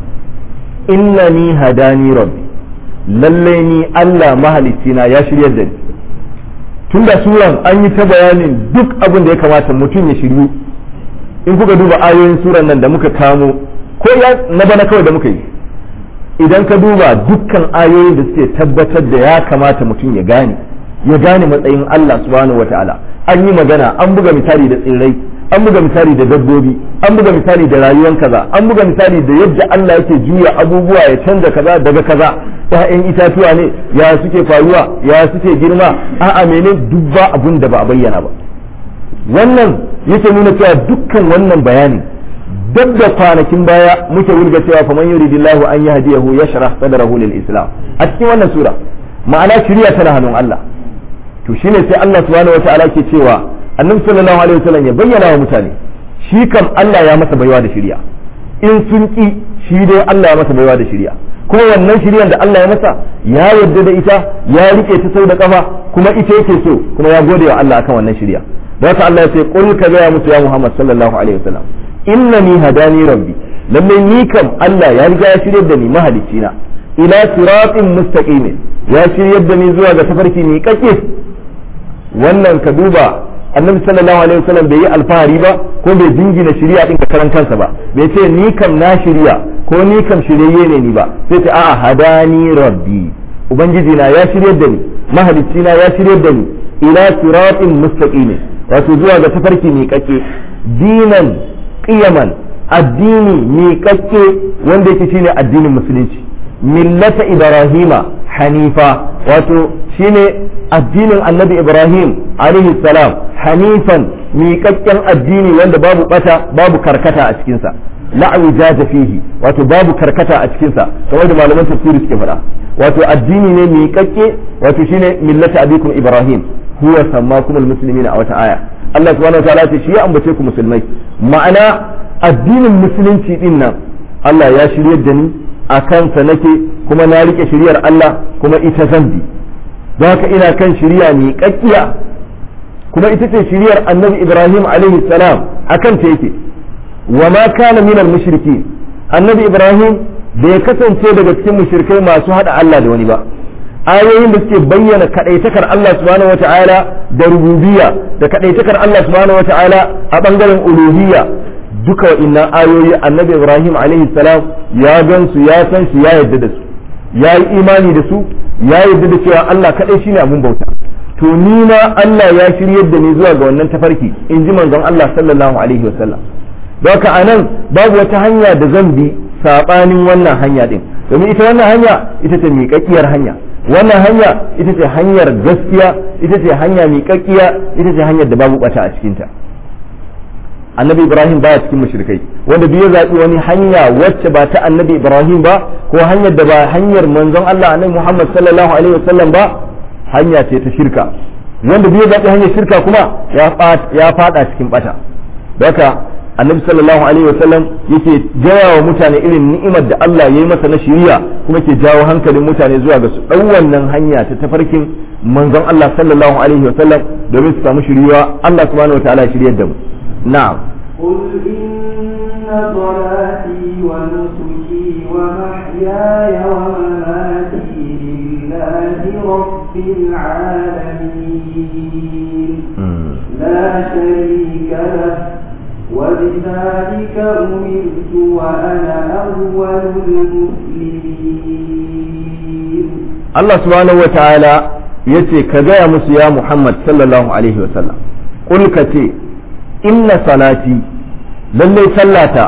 innani hadani rabbi lalle ni Allah mahalicina ya shiryar da ni tunda suran an yi ta bayanin duk abin da ya kamata mutum ya shiryu in kuka duba ayoyin suran nan da muka kamo ko ya na bana kawai da muka yi idan ka duba dukkan ayoyin da suke tabbatar da ya kamata mutum ya gane ya gane matsayin Allah subhanahu wa ta'ala an yi magana an buga misali da tsirrai an buga misali da dabbobi an buga misali da rayuwar kaza an buga misali da yadda Allah yake juya abubuwa ya canza kaza daga kaza ƴaƴan itatuwa ne ya suke faruwa ya suke girma a'a mene duk ba abun da ba a bayyana ba wannan yake nuna cewa dukkan wannan bayani duk da kwanakin baya muke wulga cewa faman yuridillahu an yahdiyahu yashrah sadrahu lil islam a cikin wannan sura ma'ana shiriya tana hannun Allah to shine sai Allah subhanahu wataala ke cewa annabi sallallahu alaihi wasallam ya bayyana wa mutane shi kam Allah ya masa baiwa da shirya in sun ki shi dai Allah ya masa baiwa da shirya kuma wannan shiryan da Allah ya masa ya yarda da ita ya rike ta sau da kafa kuma ita yake so kuma ya gode wa Allah akan wannan shirya don haka Allah ya ce qul ka ga musu ya Muhammad sallallahu alaihi wasallam innani hadani rabbi lalle ni kam Allah ya riga ya shiryar da ni mahalicina ila siratin mustaqim ya shiryar da ni zuwa ga tafarki ni kake wannan ka duba annabi sallallahu alaihi wasallam bai yi alfahari ba ko bai jingina shari'a din karan kansa ba bai ce ni kam na shirya ko ni kam shiryayye ne ni ba sai ce a'a hadani rabbi ubangiji na ya shiryar da ni mahalicci na ya shiryar da ni ila siratin mustaqim wato zuwa ga tafarki mai kake dinan qiyaman addini mai kake wanda yake shine addinin musulunci millata ibrahima hanifa wato shine addinin annabi ibrahim alaihi salam hanifan miƙaƙƙen addini wanda babu bata babu karkata a cikinsa la'awi jaza fihi wato babu karkata a cikinsa kamar da malaman tafsiri suke faɗa wato addini ne miƙaƙƙe wato shine millata abikum ibrahim huwa sammakum almuslimina a wata aya Allah subhanahu wataala ce shi ya ambace ku musulmai ma'ana addinin musulunci din nan Allah ya shiryar da ni a kansa nake kuma na rike shiryar Allah kuma ita zan bi don haka ina kan shirya miƙaƙƙiya kuma ita ce shiryar annabi ibrahim alaihi salam akan ta yake wa ma kana min mushriki annabi ibrahim bai kasance daga cikin mushrikai masu hada Allah da wani ba ayoyin da suke bayyana kadaitakar Allah subhanahu wataala da rububiyya da kadaitakar Allah subhanahu wataala a bangaren uluhiyya duka wa'innan ayoyi annabi ibrahim alaihi salam ya gan su ya san su ya yarda da su ya yi imani da su ya yarda da cewa Allah kadai shine abun bauta to ni ma Allah ya shiryar da ni zuwa ga wannan tafarki in ji manzon Allah sallallahu alaihi wasallam don haka anan babu wata hanya da zan bi sabanin wannan hanya din domin ita wannan hanya ita ce miƙaƙƙiyar hanya wannan hanya ita ce hanyar gaskiya ita ce hanya miƙaƙƙiya ita ce hanyar da babu bata a cikinta annabi ibrahim baya cikin mushrikai wanda duk ya zaɓi wani hanya wacce ba ta annabi ibrahim ba ko hanyar da ba hanyar manzon Allah annabi muhammad sallallahu alaihi wasallam ba hanya ce ta shirka wanda duk ya zaɓi hanyar shirka kuma ya fada cikin bata haka annabi sallallahu alaihi wasallam yake gaya wa mutane irin ni'imar da Allah ya yi masa na shiriya kuma ke jawo hankalin mutane zuwa ga su ɗau wannan hanya ta tafarkin manzon Allah sallallahu alaihi wasallam domin su samu shiriwa Allah subhanahu wa ta'ala ya shiryar da mu na'am قل إن صلاتي ونسكي ومحياي ومماتي لله رب العالمين لا شريك له وبذلك أمرت وأنا أول المسلمين الله سبحانه وتعالى yace ka gaya musu ya Muhammad sallallahu alaihi wasallam kul ka ce inna salati lallai sallata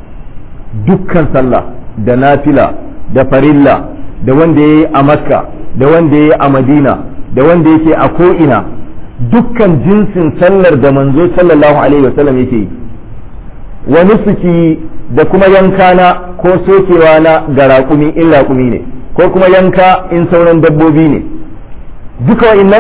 dukkan sallah da nafila da farilla da wanda ya yi a makka da wanda ya yi a madina da wanda yake a ko'ina dukkan jinsin sallar da manzo sallallahu alaihi wasallam yake yi wa nusuki da kuma yanka na ko sokewa na ga raƙumi in raƙumi ne ko kuma yanka in sauran dabbobi ne duka wa'innan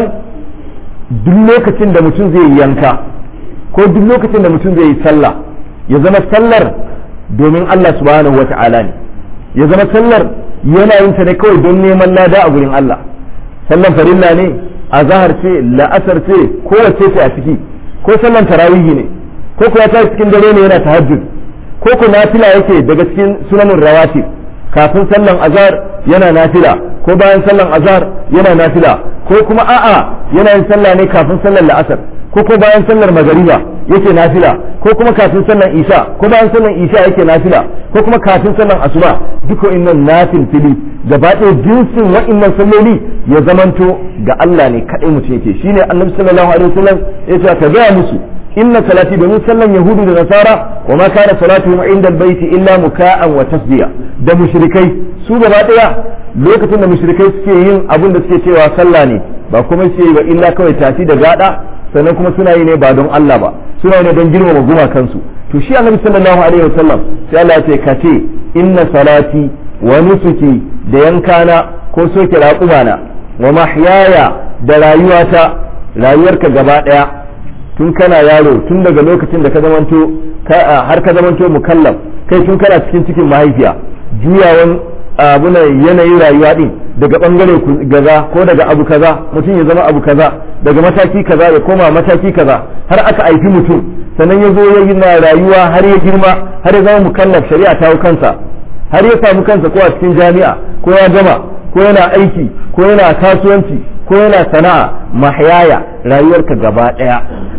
duk lokacin da mutum zai yi yanka ko duk lokacin da mutum zai yi sallah ya zama sallar domin Allah subhanahu wata'ala ne ya zama sallar yana yin ta ne kawai don neman lada a gurin Allah sallan farilla ne azahar ce la'asar ce kowace ce a ciki ko sallan tarawihi ne ko kuwa ta cikin dare ne yana tahajjud ko ko nafila yake daga cikin sunanin rawatib kafin sallan azhar yana nafila ko bayan sallan azhar yana nafila ko kuma a'a yana yin sallah ne kafin sallar la'asar ko ko bayan sallar magariba yake nafila ko kuma kafin sallar isha ko bayan sallar isha yake nafila ko kuma kafin sallar asuba duka innan nafil fili gaba ɗaya jinsin wa'innan salloli ya zamanto ga Allah ne kaɗai mutum yake shine annabi sallallahu alaihi wasallam ya ce ka gaya musu inna salati domin sallan yahudu da nasara wa ma kana salatuhum inda albayti illa muka'an wa tasdiya da mushrikai su gaba ɗaya lokacin da mushrikai suke yin abin da suke cewa sallah ne ba kuma suke yi ba illa kawai tafi da gada sannan kuma suna yi ne ba don Allah ba suna yi ne don girmama gumakansu to shi annabi sallallahu alaihi wasallam sai Allah ya ce ka ce inna salati wa nusuki da yankana ko soke raƙumana wa mahyaya da rayuwata rayuwarka gaba ɗaya tun kana yaro tun daga lokacin da ka zamanto har ka zamanto mukallaf kai tun kana cikin cikin mahaifiya juyawan abuna yanayin rayuwa din daga bangare gaza ko daga abu kaza mutum ya zama abu kaza daga mataki kaza ya koma mataki kaza har aka aifi mutum sannan ya zo ya yi na rayuwa har ya girma har ya zama mukallaf shari'a ta hau kansa har ya samu kansa ko a cikin jami'a ko ya gama ko yana aiki ko yana kasuwanci ko yana sana'a mahyaya rayuwarka gaba daya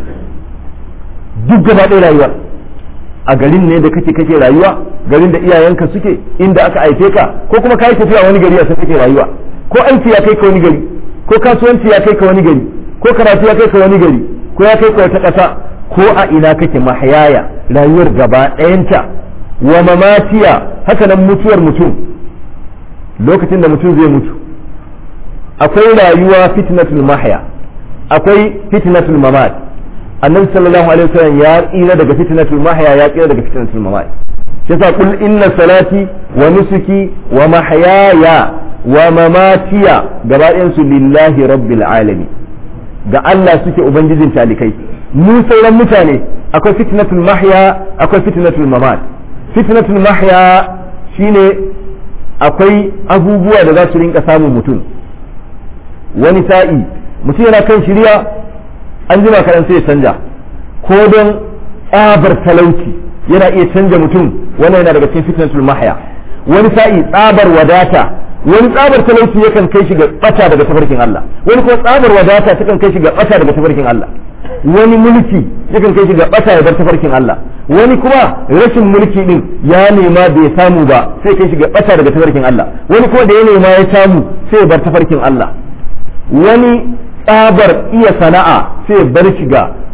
duk gaba ɗaya rayuwar a garin ne da kake kake rayuwa garin da iyayenka suke inda aka aike ka ko kuma ka yi tafiya wani gari a san kake rayuwa ko aiki ya kai ka wani gari ko kasuwanci ya kai ka wani gari ko karatu ya kai ka wani gari ko ya kai ka wata ƙasa ko a ina kake mahayaya rayuwar gaba ɗayanta wa mamatiya haka nan mutuwar mutum lokacin da mutum zai mutu akwai rayuwa fitnatul mahya akwai fitnatul mamat annabi sallallahu alaihi wasallam ya tsira daga fitnatul mahya ya tsira daga fitnatul mamat yasa kul inna salati wa nusuki wa mahyaya wa mamatiya gaba su lillahi rabbil alamin ga Allah suke ubangijin talikai mu sauran mutane akwai fitnatul mahya akwai fitnatul mamat fitnatul mahya shine akwai abubuwa da za su rinka samun mutum wani sa'i mutum yana kan shirya an jima kaɗan sai ya canja ko don tsabar talauci yana iya canja mutum wannan yana daga cikin fitnatul mahya wani sa'i tsabar wadata wani tsabar talauci yakan kai shi ga bata daga tafarkin Allah wani kuma tsabar wadata takan kai shi ga bata daga tafarkin Allah wani mulki yakan kai shi ga bata ya bar tafarkin Allah wani kuma rashin mulki din ya nema bai samu ba sai kai shi ga bata daga tafarkin Allah wani kuma da ya nema ya samu sai ya bar tafarkin Allah wani tsabar iya sana'a sai bar shi ga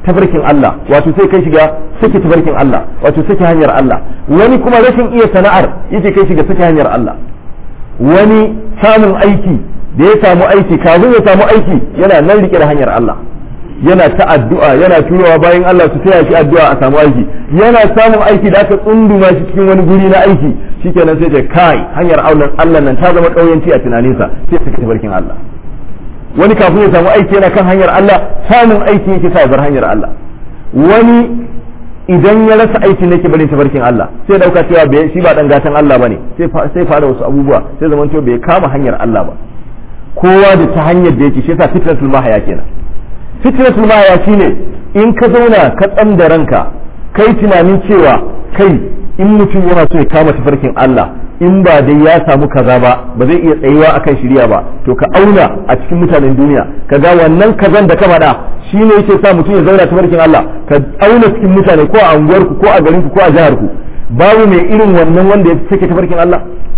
tafarkin Allah wato sai kai shiga sake tafarkin Allah wato sake hanyar Allah wani kuma rashin iya sana'ar yake kai shiga sake hanyar Allah wani samun aiki da ya samu aiki kafin ya samu aiki yana nan rike da hanyar Allah yana ta addu'a yana turowa bayan Allah su taya shi addu'a a samu aiki yana samun aiki da aka tsunduma shi cikin wani guri na aiki shikenan sai ce kai hanyar Allah nan ta zama kauyanci a tunaninsa sai sake tafarkin Allah wani kafin ya samu aiki yana kan hanyar Allah samun aiki yake sa bar hanyar Allah wani idan ya rasa aikin nake barin tafarkin Allah sai dauka cewa bai shi ba dan gatan Allah bane sai sai fara wasu abubuwa sai zaman to bai kama hanyar Allah ba kowa da ta hanyar da yake shi yasa fitratul mahaya kenan fitratul mahaya shine in ka zauna ka tsam da ranka kai tunanin cewa kai in mutum yana so ya kama tafarkin Allah in ba dai ya samu kaza ba ba zai iya tsayuwa akan shirya ba to ka auna a cikin mutanen duniya ka ga wannan kazan da ka faɗa shi ne yake sa mutum ya zauna tafarkin Allah ka auna cikin mutane ko a unguwarku ko a garinku ko a jiharku babu mai irin wannan wanda ya sake tafarkin Allah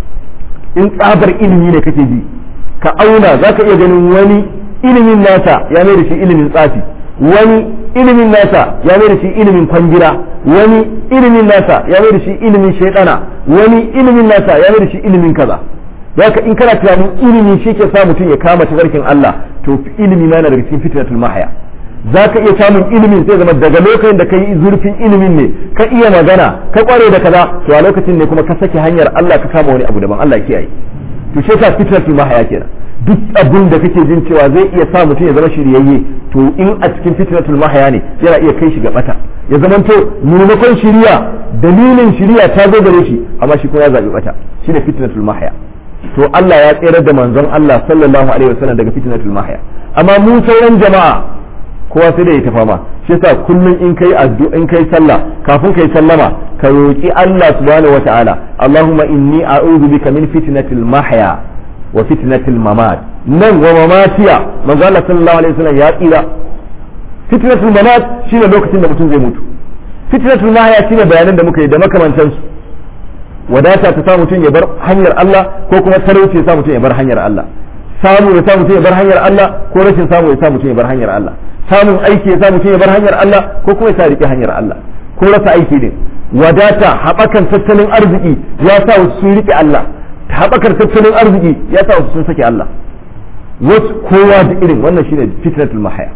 in tsabar ilimi ne kake ji ka auna za ka iya ganin wani ilimin nasa ya mai da shi ilimin tsafi wani ilimin nasa ya mai da shi ilimin kwangira wani ilimin nasa ya mai da shi ilimin shaidana wani ilimin nasa ya mai da shi ilimin kaza haka in kana tunanin ilimi shi ke sa mutum ya kama tafarkin Allah to ilimi ma yana daga cikin fitnatul mahaya za ka iya samun ilimin sai zama daga lokacin da ka yi zurfin ilimin ne ka iya magana ka kware da kaza to a lokacin ne kuma ka sake hanyar Allah ka kama wani abu daban Allah ya kiyaye to shi yasa fitnatul mahaya kenan duk abin da kake jin cewa zai iya sa mutum ya zama shiryayye to in a cikin fitnatul mahaya ne yana iya kai shi ga bata ya zama to maimakon shiriya dalilin shiriya ta zo gare shi amma shi kuma ya zabi bata shine fitnatul mahaya to Allah ya tsere da manzon Allah sallallahu alaihi wasallam daga fitnatul mahaya amma mu sauran jama'a kowa sai da ya tafa ma shi yasa kullum in kai addu'a in kai sallah kafin kai sallama ka roki Allah subhanahu wataala Allahumma inni a'udhu bika min fitnatil mahya wa fitnatil mamat nan wa mamatiya manzo Allah sallallahu alaihi wasallam ya tsira fitnatul mamat shine lokacin da mutum zai mutu fitnatul mahya shine bayanan da muka yi da makamantan su wadata ta sa mutum ya bar hanyar Allah ko kuma talauci ya sa mutum ya bar hanyar Allah samu ya sa mutum ya bar hanyar Allah ko rashin samu ya sa mutum ya bar hanyar Allah samun aiki ya sa mutum ya bar hanyar Allah ko kuma ya sa rike hanyar Allah ko rasa aiki din wadata haɓakan tattalin arziki ya sa wasu sun rike Allah haɓakar tattalin arziki ya sa wasu sun sake Allah wasu kowa da irin wannan shine fitnatul mahaya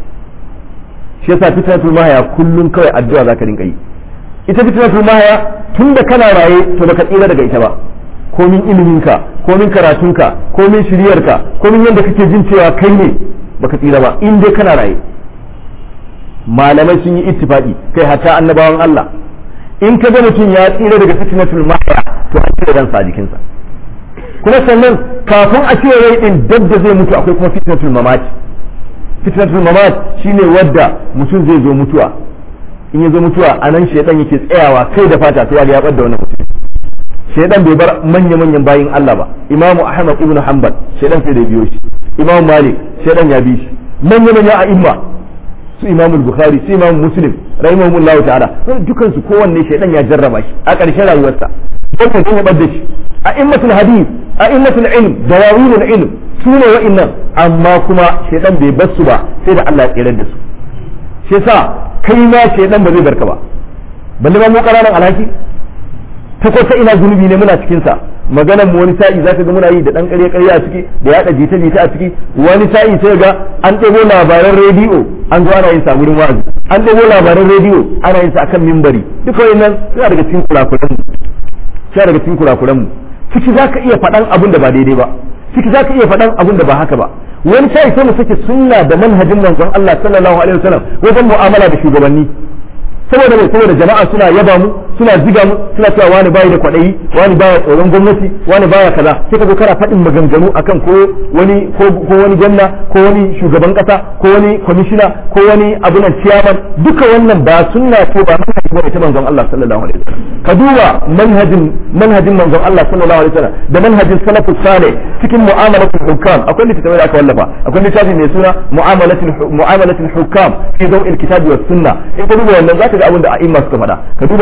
shi yasa fitnatul mahaya kullum kawai addu'a zaka rinka yi ita fitnatul mahaya tun da kana raye to baka tsira daga ita ba komin iliminka komin karatunka komin shiryarka komin yadda kake jin cewa kai ne baka tsira ba in dai kana raye malamai sun yi ittifaqi kai hatta annabawan Allah in ka ga mutum ya tsira daga fitnatul mahya to an cire ransa a jikinsa kuma sannan kafin a cire rai din dab da zai mutu akwai kuma fitnatul mamat fitnatul mamat shine wadda mutum zai zo mutuwa in ya zo mutuwa a nan shaidan yake tsayawa kai da fata sai ya bar da wannan mutum shaidan bai bar manya-manyan bayin Allah ba imamu ahmad ibn hanbal shaidan sai da biyo shi imamu malik shaidan ya bi shi manya-manyan a'imma su imamu bukhari su imamu muslim rahimahumullahu ta'ala dukan su kowanne shaidan ya jarraba shi a ƙarshen rayuwarsa wannan sun bar da shi a immatul hadith a immatul ilm dawawinul ilm su ne wa'annan amma kuma shaidan bai bar su ba sai da Allah ya tsere da su shi yasa kai ma shaidan ba zai barka ba balle ba mu ƙananan alhaki ta kwata ina zunubi ne muna cikin sa maganar mu wani sa'i zaka ga muna yi da dan ƙarya ƙarya a ciki da yaɗa jita jita a ciki wani sa'i sai ga an ɗebo labaran rediyo an zo ana yin sa wurin wa'azi an ɗebo labaran rediyo ana yin sa akan mimbari duka wannan suna daga cikin kurakuran mu suna daga cikin kurakuran mu ciki zaka iya faɗan abin da ba daidai ba ciki zaka iya faɗan abin da ba haka ba wani sa'i sai mu sake sunna da manhajin manzon Allah sallallahu alaihi wasallam wajen mu'amala da shugabanni saboda mai saboda jama'a suna yaba mu suna ziga mu suna cewa wani bayi da kwaɗayi wani baya tsoron gwamnati wani baya kaza sai ka zo kana faɗin maganganu akan ko wani ko wani gwamna ko wani shugaban ƙasa ko wani kwamishina ko wani abunan ciyaman duka wannan ba sunna ko ba manhajin ba ta manzon Allah sallallahu alaihi wasallam ka duba manhajin manhajin manzon Allah sallallahu alaihi wasallam da manhajin salafus salih cikin mu'amalatul hukam akwai littattafai da aka wallafa akwai littafi mai suna mu'amalatul mu'amalatul hukam fi daw'il kitabi was sunna in ka duba wannan zaka ga abin da a'imma suka faɗa ka duba imamu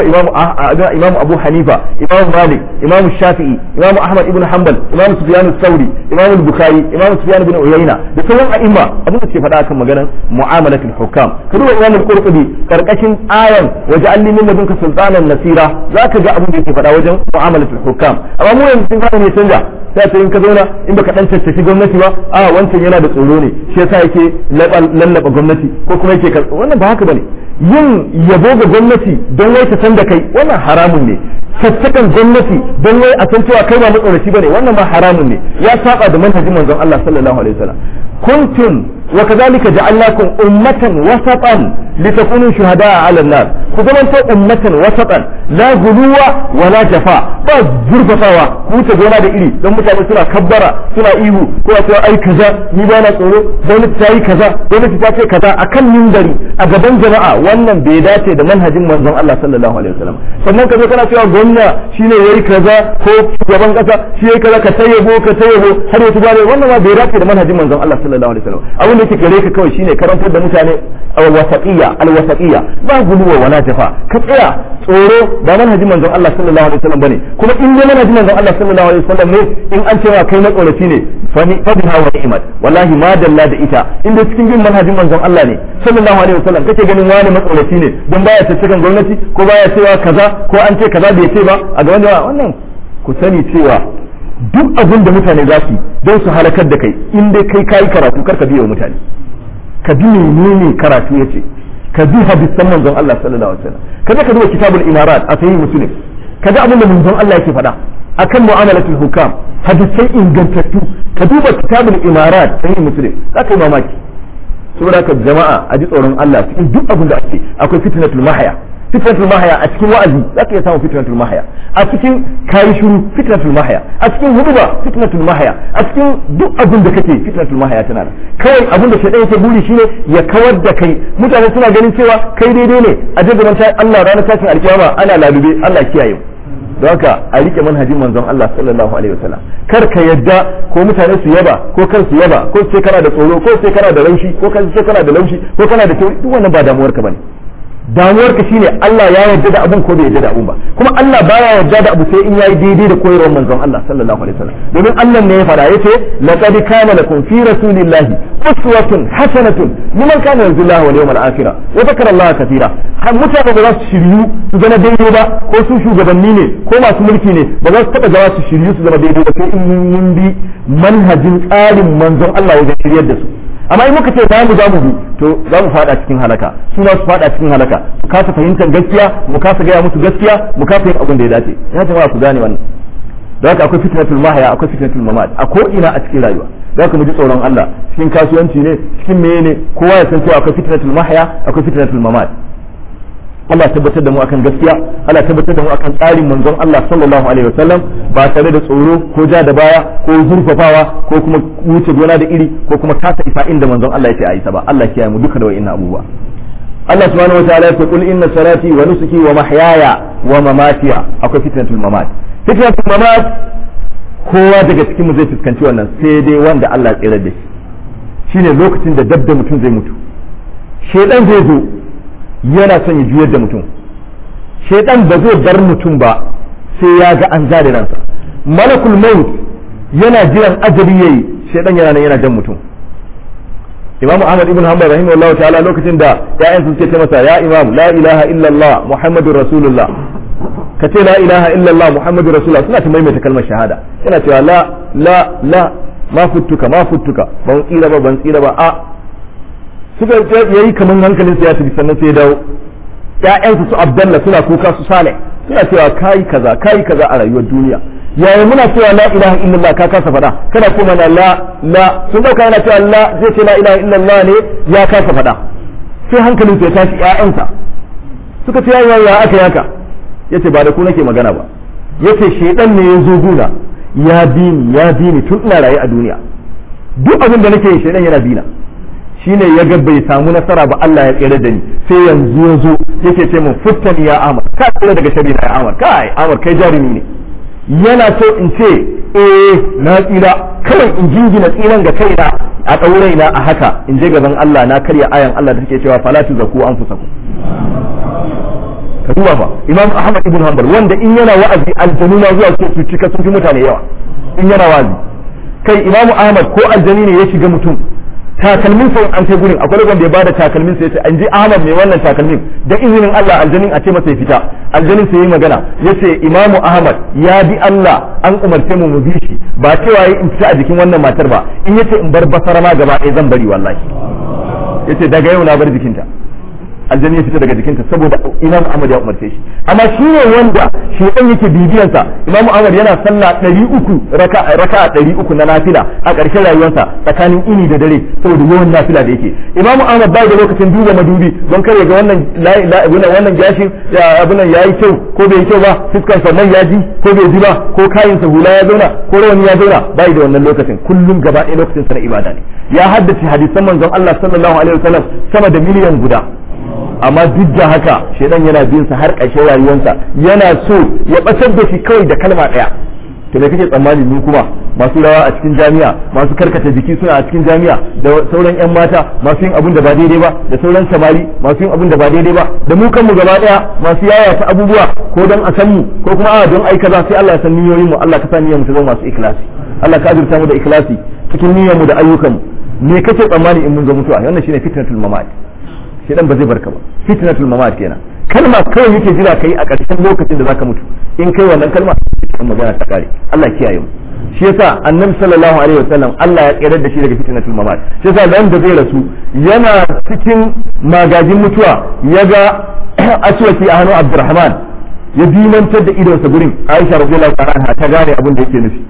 imam abu hanifa imam malik imam shafi'i imam ahmad ibn hanbal imam sufyan sauri imam bukhari imam sufyan ibn uyayna da sauran a'imma abin da suke faɗa akan maganar mu'amalatul hukam ka duba imam al-qurtubi karkashin ayan waja'alni min ladunka sultanan nasira zaka ga abin da yake faɗa wajen mu'amalatul hukam amma mu yanzu sun fara ne canja sai ta in ka zauna in baka dan tattafi gwamnati ba a wancan yana da tsoro ne shi yasa yake lallaba gwamnati ko kuma yake wannan ba haka bane yin yabo ga gwamnati don wai ta san da kai wannan haramun ne tattakan gwamnati don wai a san cewa kai ba matsoraci bane wannan ma haramun ne ya saba da manhajin manzon Allah sallallahu alaihi wasallam kuntum wa kadhalika ja'alnakum ummatan wasatan litakunu shuhada'a 'ala an-nas ku zamanto ummatan wasatan la guluwa wa la jafa ba zurfafawa ku ta gona da iri don mutane suna kabbara suna ihu ko a cewa ai kaza ni ba na tsoro gwamnati ta yi kaza gwamnati ta ce kaza akan mimbari a gaban jama'a wannan bai dace da manhajin manzon Allah sallallahu alaihi wasallam sannan ka zo kana cewa gwamna shine yayi kaza ko shugaban kasa shi yayi kaza ka tayyabo ka tayyabo har ya tubare wannan ma bai dace da manhajin manzon Allah sallallahu alaihi wasallam abin da yake gare ka kawai shine karantar da mutane alwasaqiyya alwasaqiyya ba guluwa wala jafa ka tsaya tsoro ba manhajin manzon Allah sallallahu alaihi wasallam bane kuma in dai manhajin manzon Allah sallallahu alaihi wasallam ne in an cewa kai matsoraci ne fa biha wa ni'mat wallahi ma dalla da ita in dai cikin bin manhajin manzon Allah ne sallallahu alaihi wasallam kake ganin wani matsoraci ne don baya tattakan gwamnati ko baya cewa kaza ko an ce kaza bai ce ba a gaban jama'a wannan ku sani cewa duk abin da mutane za su don su halakar da kai in dai kai kayi karatu kar ka biya wa mutane ka bi menene karatu yace ka bi hadisan manzon Allah sallallahu alaihi wasallam kaje ka duba kitabul imarat a sahih muslim kaga abin da manzon Allah yake faɗa akan mu'amalatul hukam hadisai ingantattu ka duba kitabul imarat sahih muslim zaka yi mamaki saboda ka jama'a a ji tsoron Allah cikin duk abin da ake akwai fitnatul mahaya fitnatul mahaya a cikin wa'azi zaka iya samun fitnatul mahaya a cikin kayi shiru fitnatul mahaya a cikin huduba fitnatul mahaya a cikin duk abin da kake fitnatul mahaya tana da kawai abin da shaidan yake buri shine ya kawar da kai mutane suna ganin cewa kai daidai ne a je gaban Allah ranar tashin alkiyama ana lalube Allah kiyaye don haka a rike manhajin manzon Allah sallallahu alaihi wasallam kar ka yadda ko mutane su yaba ko kar su yaba ko sai kana da tsoro ko sai kana da raushi ko sai kana da laushi ko kana da kyau duk wannan ba damuwar ka bane damuwar ka shine Allah ya yarda da abun ko bai yarda da abun ba kuma Allah baya yarda da abu sai in yayi daidai da koyarwar manzon Allah sallallahu alaihi wasallam domin Allah ne ya fada yace laqad kana lakum fi rasulillahi uswatun hasanatun liman kana yarju Allah wal yawmal akhir wa dhakara Allah katira har mutane ba za su shiryu su zama daidai ba ko su shugabanni ne ko masu mulki ne ba za su taba zama su shiryu su zama daidai ba sai in mun bi manhajin tsarin manzon Allah wajen shiryar da su amma in muka ce za mu za mu bi to za mu fada cikin halaka su su fada cikin halaka mu kasa fahimtar gaskiya mu kasa gaya musu gaskiya mu kasa yin abin da ya dace ya jama'a ku gane wannan da haka akwai fitnatul mahaya akwai fitnatul mamat a ko ina a cikin rayuwa da haka mu ji tsoron Allah cikin kasuwanci ne cikin meye ne kowa ya san cewa akwai fitnatul mahaya akwai fitnatul mamat Allah tabbatar da mu akan gaskiya Allah tabbatar da mu akan tsarin manzon Allah sallallahu alaihi wasallam ba tare da tsoro ko ja da baya ko zurfafawa ko kuma wuce gona da iri ko kuma kasa isa inda manzon Allah yake ayi ba Allah kiyaye mu duka da wa'innan abubuwa Allah subhanahu wataala yake kul inna salati wa nusuki wa mahyaya wa mamati akwai fitnatul mamat fitnatul mamat kowa daga cikin mu zai fuskanci wannan sai dai wanda Allah ya tsira da shi shine lokacin da dabda mutum zai mutu shedan zai zo yana son ya juyar da mutum shaidan ba zai bar mutum ba sai ya ga an zare ransa malakul maut yana jiran ajali yayi shaidan yana nan yana jan mutum imamu ahmad ibn hanbal rahimahullahu ta'ala lokacin da ya'yan su ce masa ya imam la ilaha illallah muhammadur rasulullah ka ce la ilaha illallah muhammadur rasulullah suna ta maimaita kalmar shahada yana cewa la la la ma futtuka ma futtuka ban tsira ba ban tsira ba a suka yayi kaman hankalin ya tafi sannan sai ya dawo ƴaƴansu su Abdallah suna kuka su Saleh suna cewa kai kaza kai kaza a rayuwar duniya yaya muna cewa la ilaha illallah ka kasa faɗa kana kuma na la la sun dauka yana cewa la zai ce la ilaha illallah ne ya kasa faɗa sai hankalin ya tashi ƴaƴansa suka ce yayi ya aka yaka yace ba da ku nake magana ba yace shedan ne ya zo guna ya bi ni ya bi ni tun ina raye a duniya duk abin da nake yi shedan yana bi na shine ya ga bai samu nasara ba Allah ya tsere da ni sai yanzu ya zo yake ce mun futtani ya Amar ka tsere daga shari na ya Amar kai Amar kai jarumi ne yana so in ce eh na tsira kawai in jingina tsiran ga kaina a ɗaurai na a haka in je gaban Allah na karya ayan Allah da take cewa fala tuzaku anfusakum ka duba fa imam ahmad ibn hanbal wanda in yana wa'azi aljanu na zuwa su cika sun fi mutane yawa in yana wa'azi kai imam ahmad ko aljani ne ya shiga mutum takalmin sa an kai gurin akwai wanda ya bada takalmin sa yace an ji ahmad mai wannan takalmin da izinin Allah aljanin a ce masa ya fita aljanin sai yi magana yace imam ahmad ya bi Allah an umarce mu mu bi shi ba cewa yi in fita a jikin wannan matar ba in yace in bar basara ma gaba ɗaya zan bari wallahi yace daga yau na bar jikinta aljanni ya fita daga jikinta saboda imam ahmad ya umarce shi amma shi ne wanda shedan yake bibiyansa imam ahmad yana sallah 300 raka raka 300 na nafila a ƙarshen rayuwarsa tsakanin ini da dare saboda yawan nafila da yake imam ahmad bai da lokacin duba madubi don kare ga wannan wannan gashin abin nan yayi kyau ko bai kyau ba fuskar sa mai yaji ko bai ji ba ko kayin sa hula ya zauna ko rawani ya zauna bai da wannan lokacin kullum gaba ɗaya lokacin sa na ibada ne ya haddace hadisan manzon Allah sallallahu alaihi wasallam sama da miliyan guda amma duk da haka shedan yana bin sa har ƙarshen rayuwarsa yana so ya batar da shi kawai da kalma ɗaya to me kake tsammani mu kuma masu rawa a cikin jami'a masu karkata jiki suna a cikin jami'a da sauran yan mata masu yin abun da ba daidai ba da sauran samari masu yin abun da ba daidai ba da mu kanmu gaba daya masu yayata abubuwa ko don a san mu ko kuma a don ai kaza sai Allah ya san niyoyin mu Allah ka sa niyyar mu ta zama masu ikhlasi Allah ka azurta mu da ikhlasi cikin niyyar mu da ayyukan mu me kake tsammani in mun zo mutuwa wannan shine fitnatul mamat shedan ba zai barka ba fitnatul mamat kenan kalma kawai yake jira kai a ƙarshen lokacin da zaka mutu in kai wannan kalma cikin magana ta kare Allah kiyaye mu shi yasa annabi sallallahu alaihi wasallam Allah ya tsere da shi daga fitnatul mamat shi yasa dan da zai rasu yana cikin magajin mutuwa ya ga aswaki a hannun Abdurrahman ya dimantar da idonsa gurin Aisha radiyallahu anha ta gane abin da yake nufi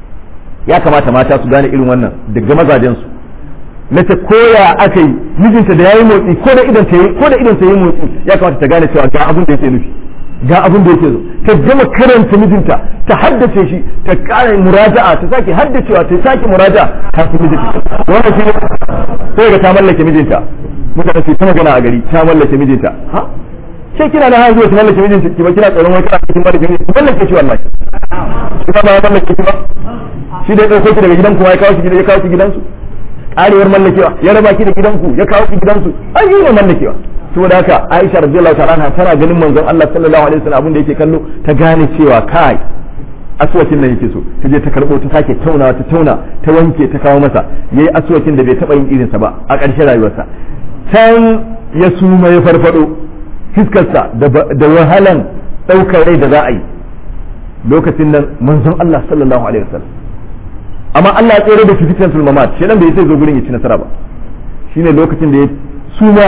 ya kamata mata su gane irin wannan daga mazajen su mace koya aka yi mijinta da yayi motsi ko da idan ta yi ko da idan ta yi motsi ya kamata ta gane cewa ga abin da yake nufi ga abin da yake zo ta gama karanta mijinta ta haddace shi ta kara muraja'a ta sake haddacewa ta sake muraja'a kafin mijinta wannan shi sai ga ta mallake mijinta mutane su ta magana a gari ta mallake mijinta ha sai kina na hanzuwa ki mallake mijinta ki ba kina tsoron wai kana cikin mallake mijinta ki mallake shi wallahi ki ba ba mallake ki ba shi da ya dauko ki daga gidan kuma ya kawo ki ya kawo ki gidansu karewar mallakewa ya raba ki da gidanku ya kawo ki gidansu ai yi ne mallakewa saboda haka Aisha radiyallahu ta'ala anha tana ganin manzon Allah sallallahu alaihi wasallam abin da yake kallo ta gane cewa kai aswakin nan yake so ta je ta karbo ta sake tauna ta tauna ta wanke ta kawo masa yayi aswakin da bai taba yin irinsa ba a ƙarshen rayuwarsa can ya suma ya farfado fiskarsa da wahalan ɗaukar rai da za a yi lokacin nan manzon Allah sallallahu alaihi wasallam amma Allah ya tsere da shi fitan sulmamat shedan bai sai zo gurin ya ci nasara ba shine lokacin da ya suma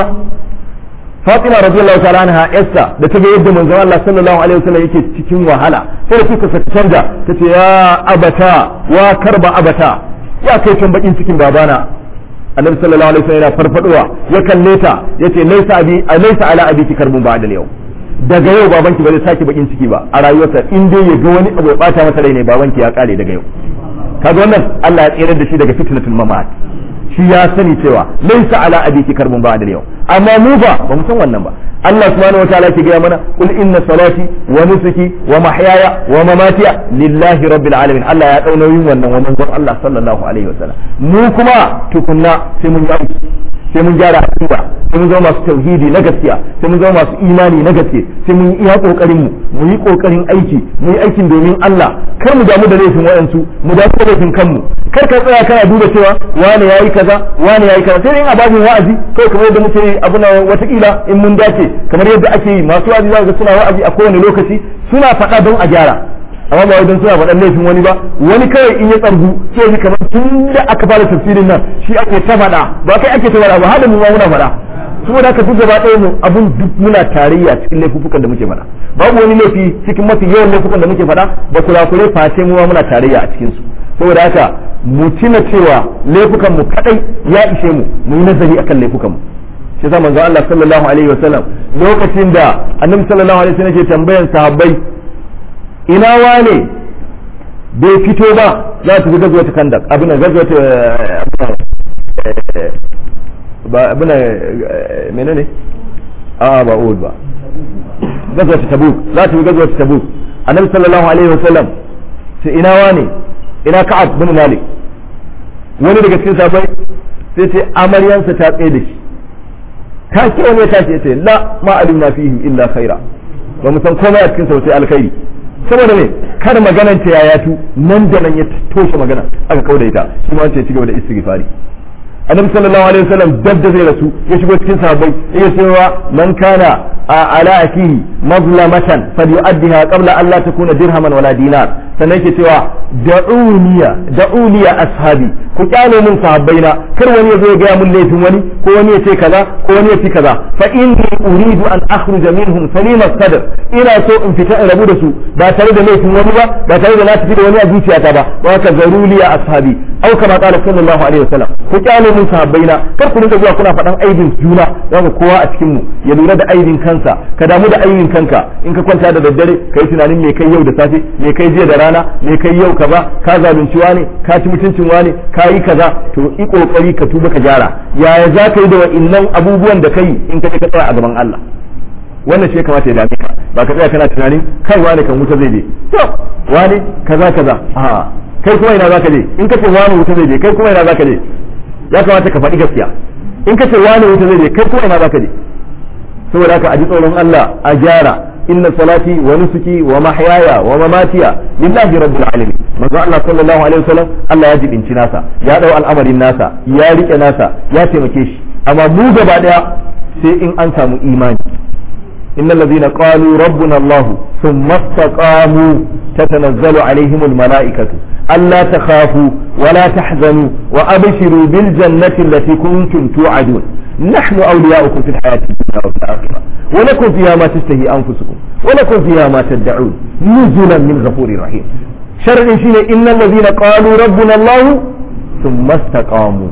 Fatima radiyallahu ta'ala anha Esther da ta ga yadda manzon Allah sallallahu alaihi wasallam yake cikin wahala sai da kuka saka canja tace ya abata wa karba abata ya kai can bakin cikin babana Annabi sallallahu alaihi wasallam yana farfadowa ya kalle ta yace laysa abi laysa ala abiki karbun ba'da yau daga yau babanki ba zai sake bakin ciki ba a rayuwarsa in dai ya ga wani abu ya bata masa rai ne babanki ya kare daga yau kaga wannan Allah ya tsere da shi daga fitnatul mamat shi ya sani cewa laysa ala abiki karbun ba'da yau amma mu ba ba mu san wannan ba Allah subhanahu wa ta'ala ke gaya mana qul inna salati wa nusuki wa mahyaya wa mamatiya lillahi rabbil alamin Allah ya dau nauyin wannan wa manzon Allah sallallahu alaihi wasallam mu kuma tukunna sai mun yi sai mun gyara aqida sai mun zama masu tauhidi na gaskiya sai mun zama masu imani na gaske sai mun yi iya kokarin mu mu yi kokarin aiki mu yi aikin domin Allah kar mu damu da laifin wayansu mu damu da laifin kanmu kar ka tsaya kana duba cewa wani yayi kaza wani yayi kaza sai dai a babin wa'azi kai kamar yadda muke yi abu na watakila in mun dace kamar yadda ake yi masu wa'azi za ga suna wa'azi a kowane lokaci suna faɗa don a gyara amma ba wajen suna faɗan laifin wani ba wani kawai in ya tsargu sai ji kamar tun da aka fara tafsirin nan shi ake ta faɗa ba kai ake ta faɗa ba hada mu ma muna faɗa saboda haka duk gaba ɗaya mu abun duk muna tarayya cikin laifukan da muke faɗa babu wani laifi cikin mafi yawan laifukan da muke faɗa ba kurakure face mu ma muna tarayya a cikin su saboda haka mu tuna cewa laifukan mu kadai ya ishe mu mu yi nazari akan laifukan mu shi yasa manzo Allah sallallahu alaihi wasallam lokacin da annabi sallallahu alaihi wasallam ke tambayan sahabbai ina wane bai fito ba za ta fi gazuwa ta kandak abin da gazuwa ta ba abin da menene a ba uhud ba gazuwa ta tabuk za ta fi gazuwa ta tabuk annabi sallallahu alaihi wasallam sai ina wane ina ka'ab bin malik wani daga cikin sabai sai ce amaryansa ta tsaye da shi ta ce wani ya tashi ya ce la ma alimna fihim illa khaira ba mu san komai a cikin sa sai alkhairi saboda me kar maganar ta yayatu nan da nan ya toshe magana aka kauda ita shi ma wanda ya ci gaba da istighfari annabi sallallahu alaihi wasallam dab da zai rasu ya shigo cikin sahabbai ya cewa man kana ala akihi mazlamatan falyu'addiha qabla an la takuna dirhaman wala dinar sannan yake cewa da'uniya da'uniya ashabi ku kyale mun sahabbaina kar wani ya zo ya gaya mun laifin wani ko wani ya ce kaza ko wani ya ce kaza fa inni uridu an akhruja minhum salima sadr ina so in fita in rabu da su ba tare da laifin wani ba ba tare da na tafi da wani a zuciyata ba wa ka zaruliya ashabi au kama qala sallallahu alaihi wasallam ku kyale mun sahabbaina kar ku dinga zuwa kuna faɗan aibin juna zaka kowa a cikin mu ya lura da aibin kansa ka damu da aibin kanka in ka kwanta da daddare kai tunanin me kai yau da safe me kai jiya da rana me kai yau kaza ka zalunci wani ka ci mutuncin wani ka yi kaza to yi kokari ka tuba ka gyara yaya za ka yi da wa'innan abubuwan da kai in ka ka tsaya a gaban Allah wannan shi ya kamata ya dame ka ba ka tsaya kana tunanin kai wani kan wuta zai je to wani kaza kaza a kai kuma ina zaka je in ka ce wani wuta zai je kai kuma ina zaka je ya kamata ka faɗi gaskiya in ka ce wani wuta zai je kai kuma ina zaka je saboda haka a ji tsoron Allah a gyara inna salati wa nusuki wa mahyaya wa mamatiya lillahi rabbil alamin manzo Allah sallallahu alaihi wasallam Allah ya jibinci nasa ya dau al'amarin nasa ya rike nasa ya taimake shi amma mu gaba daya sai in an samu imani innal ladhina qalu rabbuna Allah thumma istaqamu tatanazzalu alaihim almalaikatu alla takhafu wa la tahzanu wa abshiru bil jannati allati kuntum tu'adun نحن أولياؤكم في الحياة الدنيا وفي الآخرة ولكم فيها ما تشتهي أنفسكم ولكم فيها ما تدعون نزلا من غفور رحيم شرع شيء إن الذين قالوا ربنا الله ثم استقاموا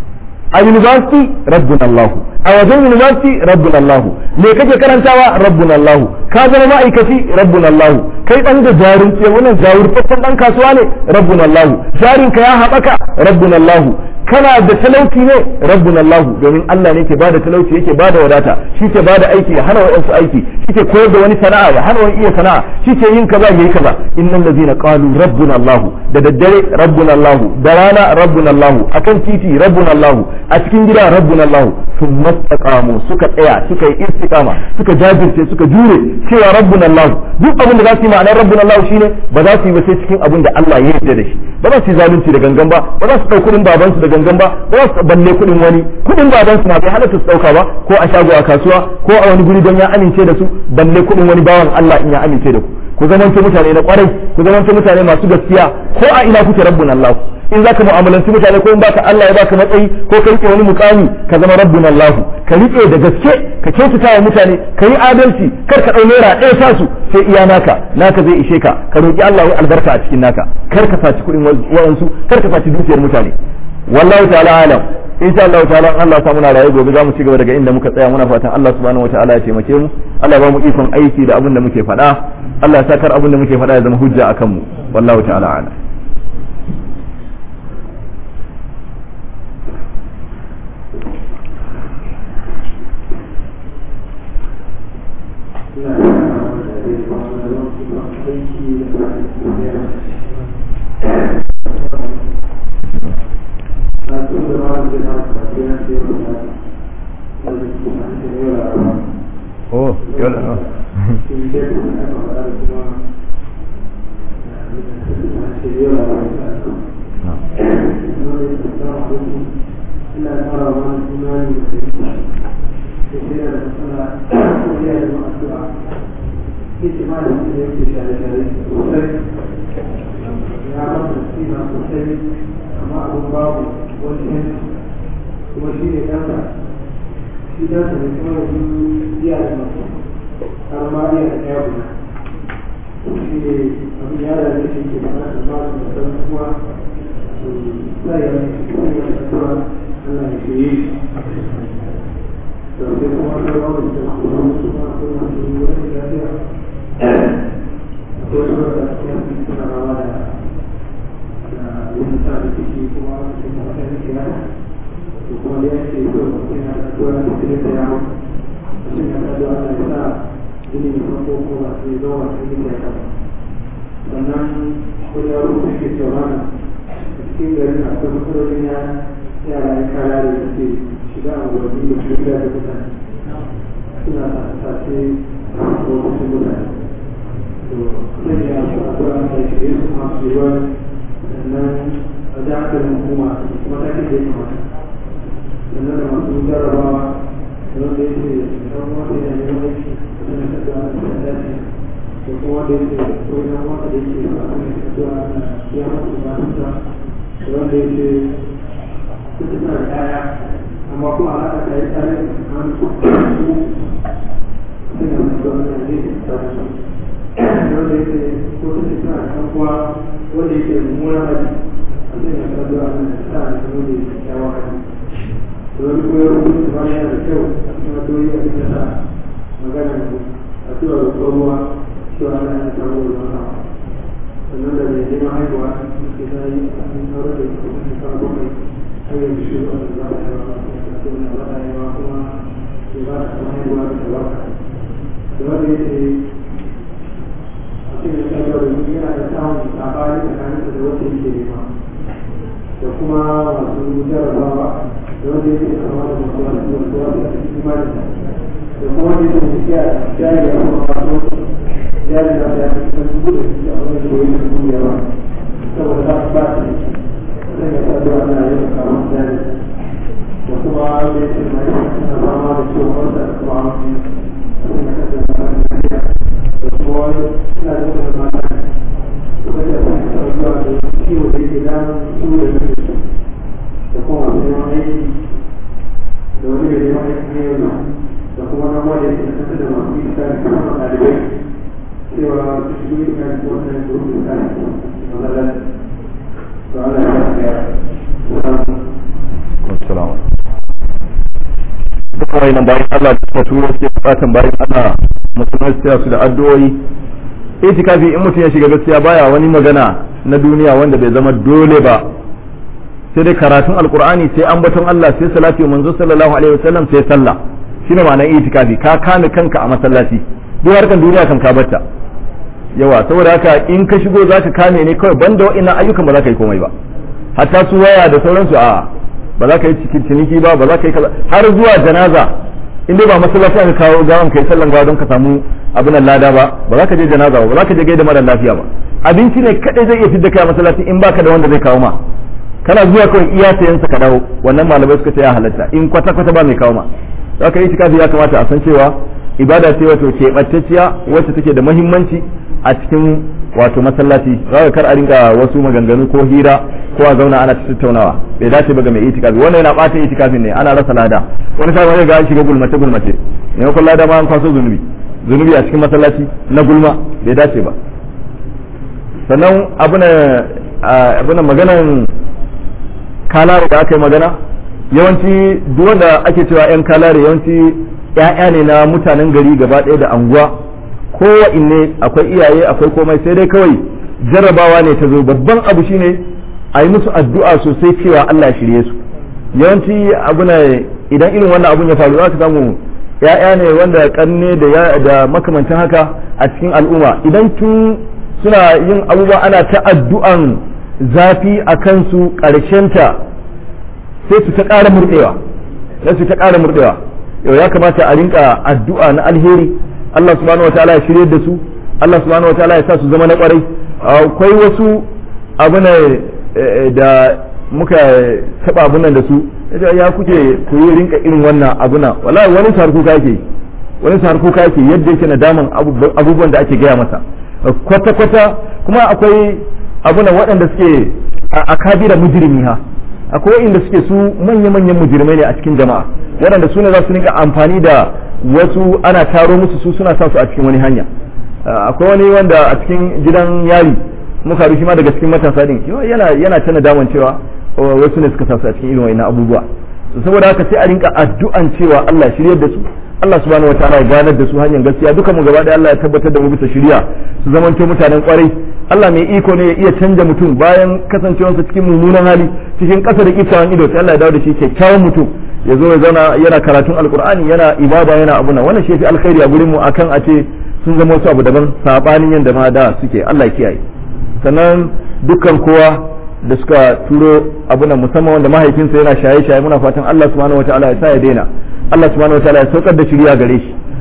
a university rabbuna Allah a wajen university rabbuna Allah me kake karantawa rabbuna Allah ka zama ma'aikaci rabbuna Allah kai dan da jarin ce wannan jawurtaccen dan kasuwa ne rabbuna Allah jarin ka ya haɓaka rabbuna Allah kana da talauci ne rabbuna Allah domin Allah ne ke bada talauci yake bada wadata shi ke bada aiki ya hana wa'ansu aiki shi ke koyar da wani sana'a ya hana wani iya sana'a shi ke yin kaza yayi kaza innal ladzina qalu rabbuna Allah da daddare rabbuna Allah da rana rabbuna Allah akan titi rabbuna Allah a cikin gida rabbuna Allah sun mastaqamu suka tsaya suka yi istiqama suka jajirce suka jure cewa rabbuna Allah duk abin da za su yi ma'anar rabbuna Allah shine ba za su yi ba sai cikin abin da Allah ya yarda da shi ba za su yi zalunci da gangan ba ba za su ɗau kuɗin babansu da gangan ba ba za su balle kuɗin wani kuɗin babansu ma bai halatta su ɗauka ba ko a shago a kasuwa ko a wani guri don ya amince da su balle kuɗin wani bawan Allah in ya amince da ku ku zamanto mutane na kwarai ku zamanto mutane masu gaskiya ko a ina kuke rabbuna Allah in zaka mu'amalanci mutane ko in baka Allah ya baka matsayi ko ka rike wani mukami ka zama rabbuna Allah ka rike da gaske ka kyautata wa mutane ka yi adalci kar ka dau naira ɗaya ta su sai iya naka naka zai ishe ka ka roki Allah ya albarka a cikin naka kar ka saci kuɗin wayansu kar ka saci dukiyar mutane wallahu ta'ala alam insha Allah ta'ala Allah sa muna raye gobe zamu ci gaba daga inda muka tsaya muna fatan Allah subhanahu wataala ya taimake mu Allah ya ba mu ikon aiki da abin da muke faɗa Allah ya sakar abin da muke faɗa ya zama hujja akan mu wallahu ta'ala alam Oh, yola. kuma shi ne ɗansa shi ɗansa ne kuma da su iya da masu har ma iya da ɗaya guda shi ne abin ya da shi ke da ɗansa ba su da ɗan kuma su tsaye da su kuma ya da kuma Allah ya shi yi da sai kuma an karɓa da su kuma musu ma akwai masu wani lafiya akwai su da ya fi suna rawa da wani sa da ciki kuma su kuma ɗan kiyama kuma da yake so yana da tura da cikin da yawo shi ne da zuwa da sa ini ne ko ko ba sai zo wa cikin da yawo sannan ko ya rubuta ke cewa na cikin garin akwai matsalolin ya yara ya kara da suke shiga a wani da su da mutane suna sace lokacin mutane to sai ya su a kura da shirye su masu yiwuwa sannan a ji hankalin hukuma kuma ta ke da ya kamata sannan da masu jarrabawa da wanda ya ce ɗan wata yana neman aiki sannan ka ga da dace da kuma wanda ya ce ko ɗan wata da yake sa a kan kasuwa na ya masu bukatunsa da wanda ya ce kuka suna da kaya amma kuma alaƙa ta yi tsare da hannu suna masu wannan ne ta su wanda ya ce ko kuka suna da kan kuwa wanda ya ce mummunan hali a sanya kasuwa a nan sa da kuma da kyakkyawan hali wani kuma ya rubuta ba yana da kyau a cikin addu'o'i a cikin sa magana addu'a da tsohuwa cewa ana yin samun ruwan sama sannan da mai neman haihuwa ke ta yi a cikin sauran da suka kuma shekara bakwai har yanzu shi wanda za a yi wa masu na ba a yi wa kuma ke ba da sama haihuwa da tabarka da wanda ya ce a cikin shekara da mutum yana da samun sabani tsakanin da wanda yake nema da kuma masu jarabawa da wanda yake kama da masu wasu wasu wasu a cikin imani da kuma wanda yake tafiya jari da kuma wasu jari da ya fi kan dubu da shi a wani da wani dubu da yawa saboda za su ba shi sai ya sa zuwa na yin kama jari da kuma wanda yake mai suna fama da ciwon wanda da kuma wani sai ya kasa da wani lafiya da kuma wani suna da wani mata kuma ya sa zuwa da ciwo da yake damun su da yake da kuma masu neman aiki da wani mai neman aiki ne yau da kuma na wanda yake da kasa da masu yi tsari kuma ɗalibai cewa su shi yi tsari ko wani gurbin tsari mazalar to Allah ya tsaya Assalamu duka wayannan bayan Allah da suka turo suke bukatan bayan Allah musulmai su su da addu'o'i itikafi in mutum ya shiga gaskiya baya wani magana na duniya wanda bai zama dole ba sai dai karatun alkur'ani sai ambaton Allah sai salati manzo sallallahu alaihi wasallam sai sallah shine ma'anar itikafi ka kame kanka a masallaci duk harkan duniya kan ka batta yawa saboda haka in ka shigo zaka kame ne kawai banda wa'annan ayyukan ba za ka yi komai ba hatta su waya da sauransu a ba za ka yi cikin ciniki ba ba za ka yi kaza har zuwa janaza in dai ba masallaci aka kawo gawan kai sallan gawa don ka samu abin lada ba ba za ka je janaza ba ba za ka je gaida mara lafiya ba abinci ne kadai zai iya fidda kai a masallaci in baka da wanda zai kawo ma kana zuwa kawai iya sayan sa ka dawo wannan malamai suka ce ya halatta in kwata kwata ba mai kawo ma za ka yi tikafi ya kamata a san cewa ibada ce wato keɓantacciya wacce take da muhimmanci a cikin wato masallaci za ka kar a rinka wasu maganganu ko hira ko a zauna ana tattaunawa bai dace ba ga mai itikafi wannan yana ɓata itikafin ne ana rasa lada wani sai wani ga an shiga gulmace gulmace maimakon lada ma an kwaso zunubi zunubi a cikin masallaci na gulma bai dace ba sannan abuna maganan kalare da aka yi magana yawanci duk wanda ake cewa 'yan kalare yawanci 'ya'ya ne na mutanen gari gaba ɗaya da anguwa kowa inne akwai iyaye akwai komai sai dai kawai jarrabawa ne ta zo babban abu shine a yi musu addu'a sosai cewa Allah shirye su yawanci abuna idan irin wannan abun ya faru za ka samu ya'ya ne wanda kanne da da makamantan haka a cikin al'umma idan tun suna yin abubuwa ana ta addu'an zafi a kansu ta sai su ta ƙara murɗewa sai su ta ƙara murɗewa yau ya kamata a rinka addu'a na alheri Allah subhanahu wa ta'ala ya shirye da su Allah subhanahu wa ta'ala ya sa su zama na ƙwarai akwai wasu abu da muka taɓa abunan da su ya kuke ku yi rinka irin wannan abuna wallahi wani sar kuka yake wani sar kuka yake yadda yake nadaman abubuwan da ake gaya masa kwata kwata kuma akwai abuna waɗanda suke a kabira mujrimi ha akwai waɗanda suke su manya manyan mujrimai ne a cikin jama'a waɗanda su ne za su rinka amfani da wasu ana taro musu su suna sa su a cikin wani hanya akwai wani wanda a cikin gidan yari muka rufi ma daga cikin matasa din yana yana ta nadaman cewa wasu ne suka sa su a cikin irin wa'ina abubuwa so saboda haka sai a rinka addu'an cewa Allah shiryar da su Allah subhanahu wataala ya ganar da su hanyar gaskiya dukan mu gaba da Allah ya tabbatar da mu bisa shiriya su zamanto mutanen kwarai Allah mai iko ne ya iya canja mutum bayan kasancewarsa cikin mummunan hali cikin ƙasa da kiftawan ido sai Allah ya dawo da shi kyakkyawan mutum ya zo ya zauna yana karatun alkur'ani yana ibada yana abuna wannan shi fi alkhairi a gurin mu akan a ce sun zama wasu abu daban sabanin yanda ma da suke Allah ya kiyaye sannan dukkan kowa da suka turo abuna musamman wanda mahaifinsa yana shaye-shaye muna fatan Allah subhanahu wataala ya sa ya daina Allah subhanahu wataala ya saukar da shiriya gare shi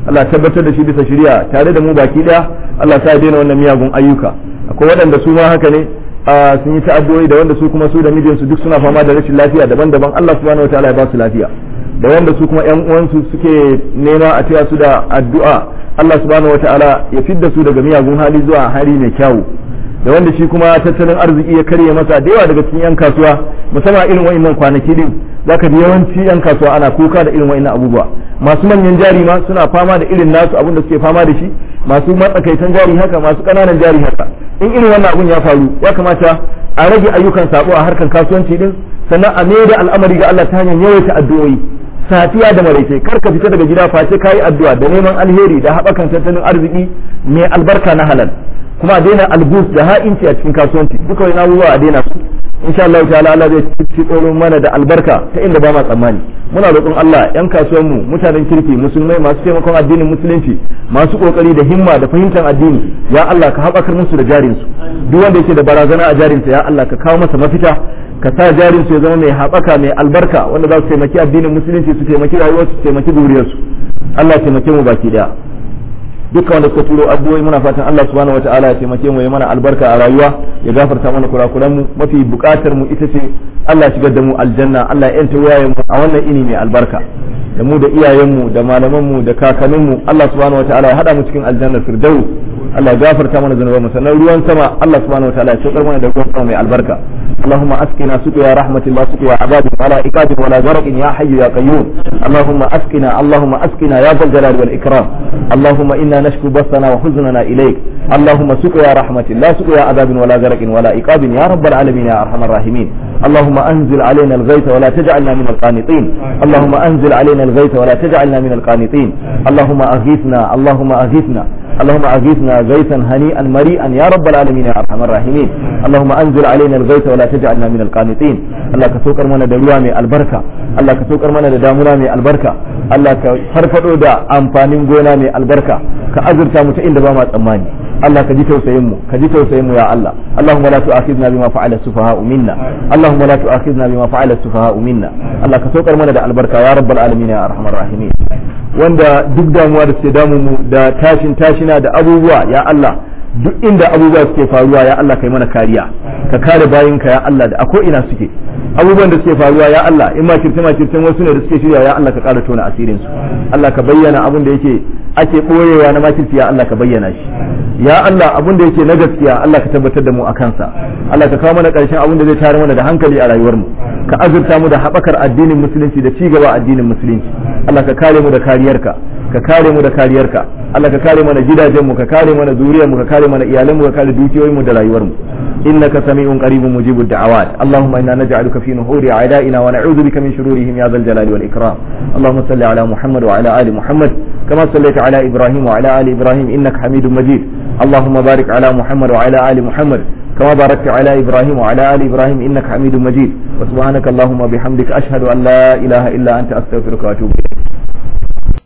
Allah tabbatar da shi bisa shari'a tare da mu baki daya Allah sa ya daina wannan miyagun ayyuka akwai waɗanda su ma haka ne sun yi ta'addoyi da wanda su kuma su da mijinsu duk suna fama da rashin lafiya daban-daban Allah subhanahu wataala ya ba su lafiya da wanda su kuma yan uwansu suke nema a taya su da addu'a Allah subhanahu wataala ya fidda su daga miyagun hali zuwa hali mai kyawu da wanda shi kuma tattalin arziki ya karye masa da yawa daga cikin yan kasuwa musamman irin wa'annan kwanaki din zaka ji yawanci yan kasuwa ana kuka da irin wa'annan abubuwa masu manyan jari ma suna fama da irin nasu abin da suke fama da shi masu matsakaitan jari haka masu ƙananan jari haka in irin wannan abun ya faru ya kamata a rage ayyukan sabo a harkar kasuwanci din sannan a mai da al'amari ga Allah ta hanyar yawaita addu'o'i safiya da maraice kar ka fita daga gida face kayi addu'a da neman alheri da haɓakan tattalin arziki mai albarka na halal kuma a daina albus da ha'inci a cikin kasuwanci duka wani abubuwa a daina su insha Allah ta'ala Allah zai ci tsoron mana da albarka ta inda ba ma tsammani muna roƙon Allah yan kasuwan mu mutanen kirki musulmai masu taimakon addinin musulunci masu kokari da himma da fahimtar addini ya Allah ka haɓakar musu da jarin su duk wanda yake da barazana a jarin sa ya Allah ka kawo masa mafita ka sa jarin su ya zama mai haɓaka mai albarka wanda za su taimaki addinin musulunci su taimaki rayuwarsu su taimaki zuriyarsu Allah ya taimake mu baki daya dukkan wanda suka turo addu'o'i muna fatan Allah subhanahu wataala ya taimake mu ya mana albarka a rayuwa ya gafarta mana kurakuran mu mafi bukatar mu ita ce Allah ya shigar da mu aljanna Allah ya yanta wayayen mu a wannan ini mai albarka da mu da iyayen mu da malaman mu da kakannin mu Allah subhanahu wataala ya hada mu cikin aljanna firdaus Allah ya gafarta mana zunuban mu sannan ruwan sama Allah subhanahu wataala ya saukar mana da ruwan sama mai albarka اللهم اسقنا سقيا رحمة لا سقيا عذاب ولا عقاب ولا غرق يا حي يا قيوم اللهم اسقنا اللهم اسقنا يا ذا الجلال والاكرام اللهم انا نشكو بثنا وحزننا اليك اللهم سقيا رحمة لا سقيا عذاب ولا غرق ولا عقاب يا رب العالمين يا ارحم الراحمين اللهم انزل علينا الغيث ولا تجعلنا من القانطين اللهم انزل علينا الغيث ولا تجعلنا من القانطين اللهم اغيثنا اللهم اغيثنا اللهم اغيثنا غيثا هنيئا مريئا يا رب العالمين يا ارحم الراحمين اللهم انزل علينا الغيث ولا تجعلنا من القانطين الله كسوكر منا da ruwa mai albarka Allah ka saukar mana da damuna mai albarka Allah ka farfado da amfanin gona mai albarka ka azurta mu ta inda ba ma tsammani Allah ka ji tausayin mu ka ji tausayin mu ya Allah Allahumma la tu'akhidna bima fa'ala sufaha'u minna Allahumma la tu'akhidna bima fa'ala sufaha'u minna Allah ka saukar mana da albarka ya rabbal alamin ya arhamar rahimin wanda duk damuwa da suke damu mu da tashin tashina da abubuwa ya Allah duk inda abubuwa suke faruwa ya Allah kai mana kariya ka kare bayinka ya Allah da a ko ina suke abubuwan da suke faruwa ya Allah in ma kirtima kirtin wasu ne da suke shirya ya Allah ka kara tona asirin su Allah ka bayyana abin da yake ake boyewa na makirci ya Allah ka bayyana shi ya Allah abin da yake na gaskiya Allah ka tabbatar da mu a kansa Allah ka kawo mana karshen abin da zai tare mana da hankali a rayuwar mu ka azurta mu da haɓakar addinin musulunci da cigaba addinin musulunci Allah ka kare mu da kariyarka ka kare mu da kariyarka Allah ka kare mana gidajen mu ka kare mana zuriyar mu ka kare mana iyalan mu ka kare dukiyoyin mu da rayuwar mu innaka sami'un qaribun mujibud da'awat allahumma inna naj'aluka fi nuhuri a'da'ina wa na'udhu bika min shururihim ya dhal jalali wal ikram allahumma salli ala muhammad wa ala ali muhammad kama sallaita ala ibrahim wa ala ali ibrahim innaka hamidum majid allahumma barik ala muhammad wa ala ali muhammad كما باركت على إبراهيم وعلى آل إبراهيم إنك حميد مجيد وسبحانك اللهم وبحمدك أشهد أن لا إله إلا أنت أستغفرك وأتوب إليك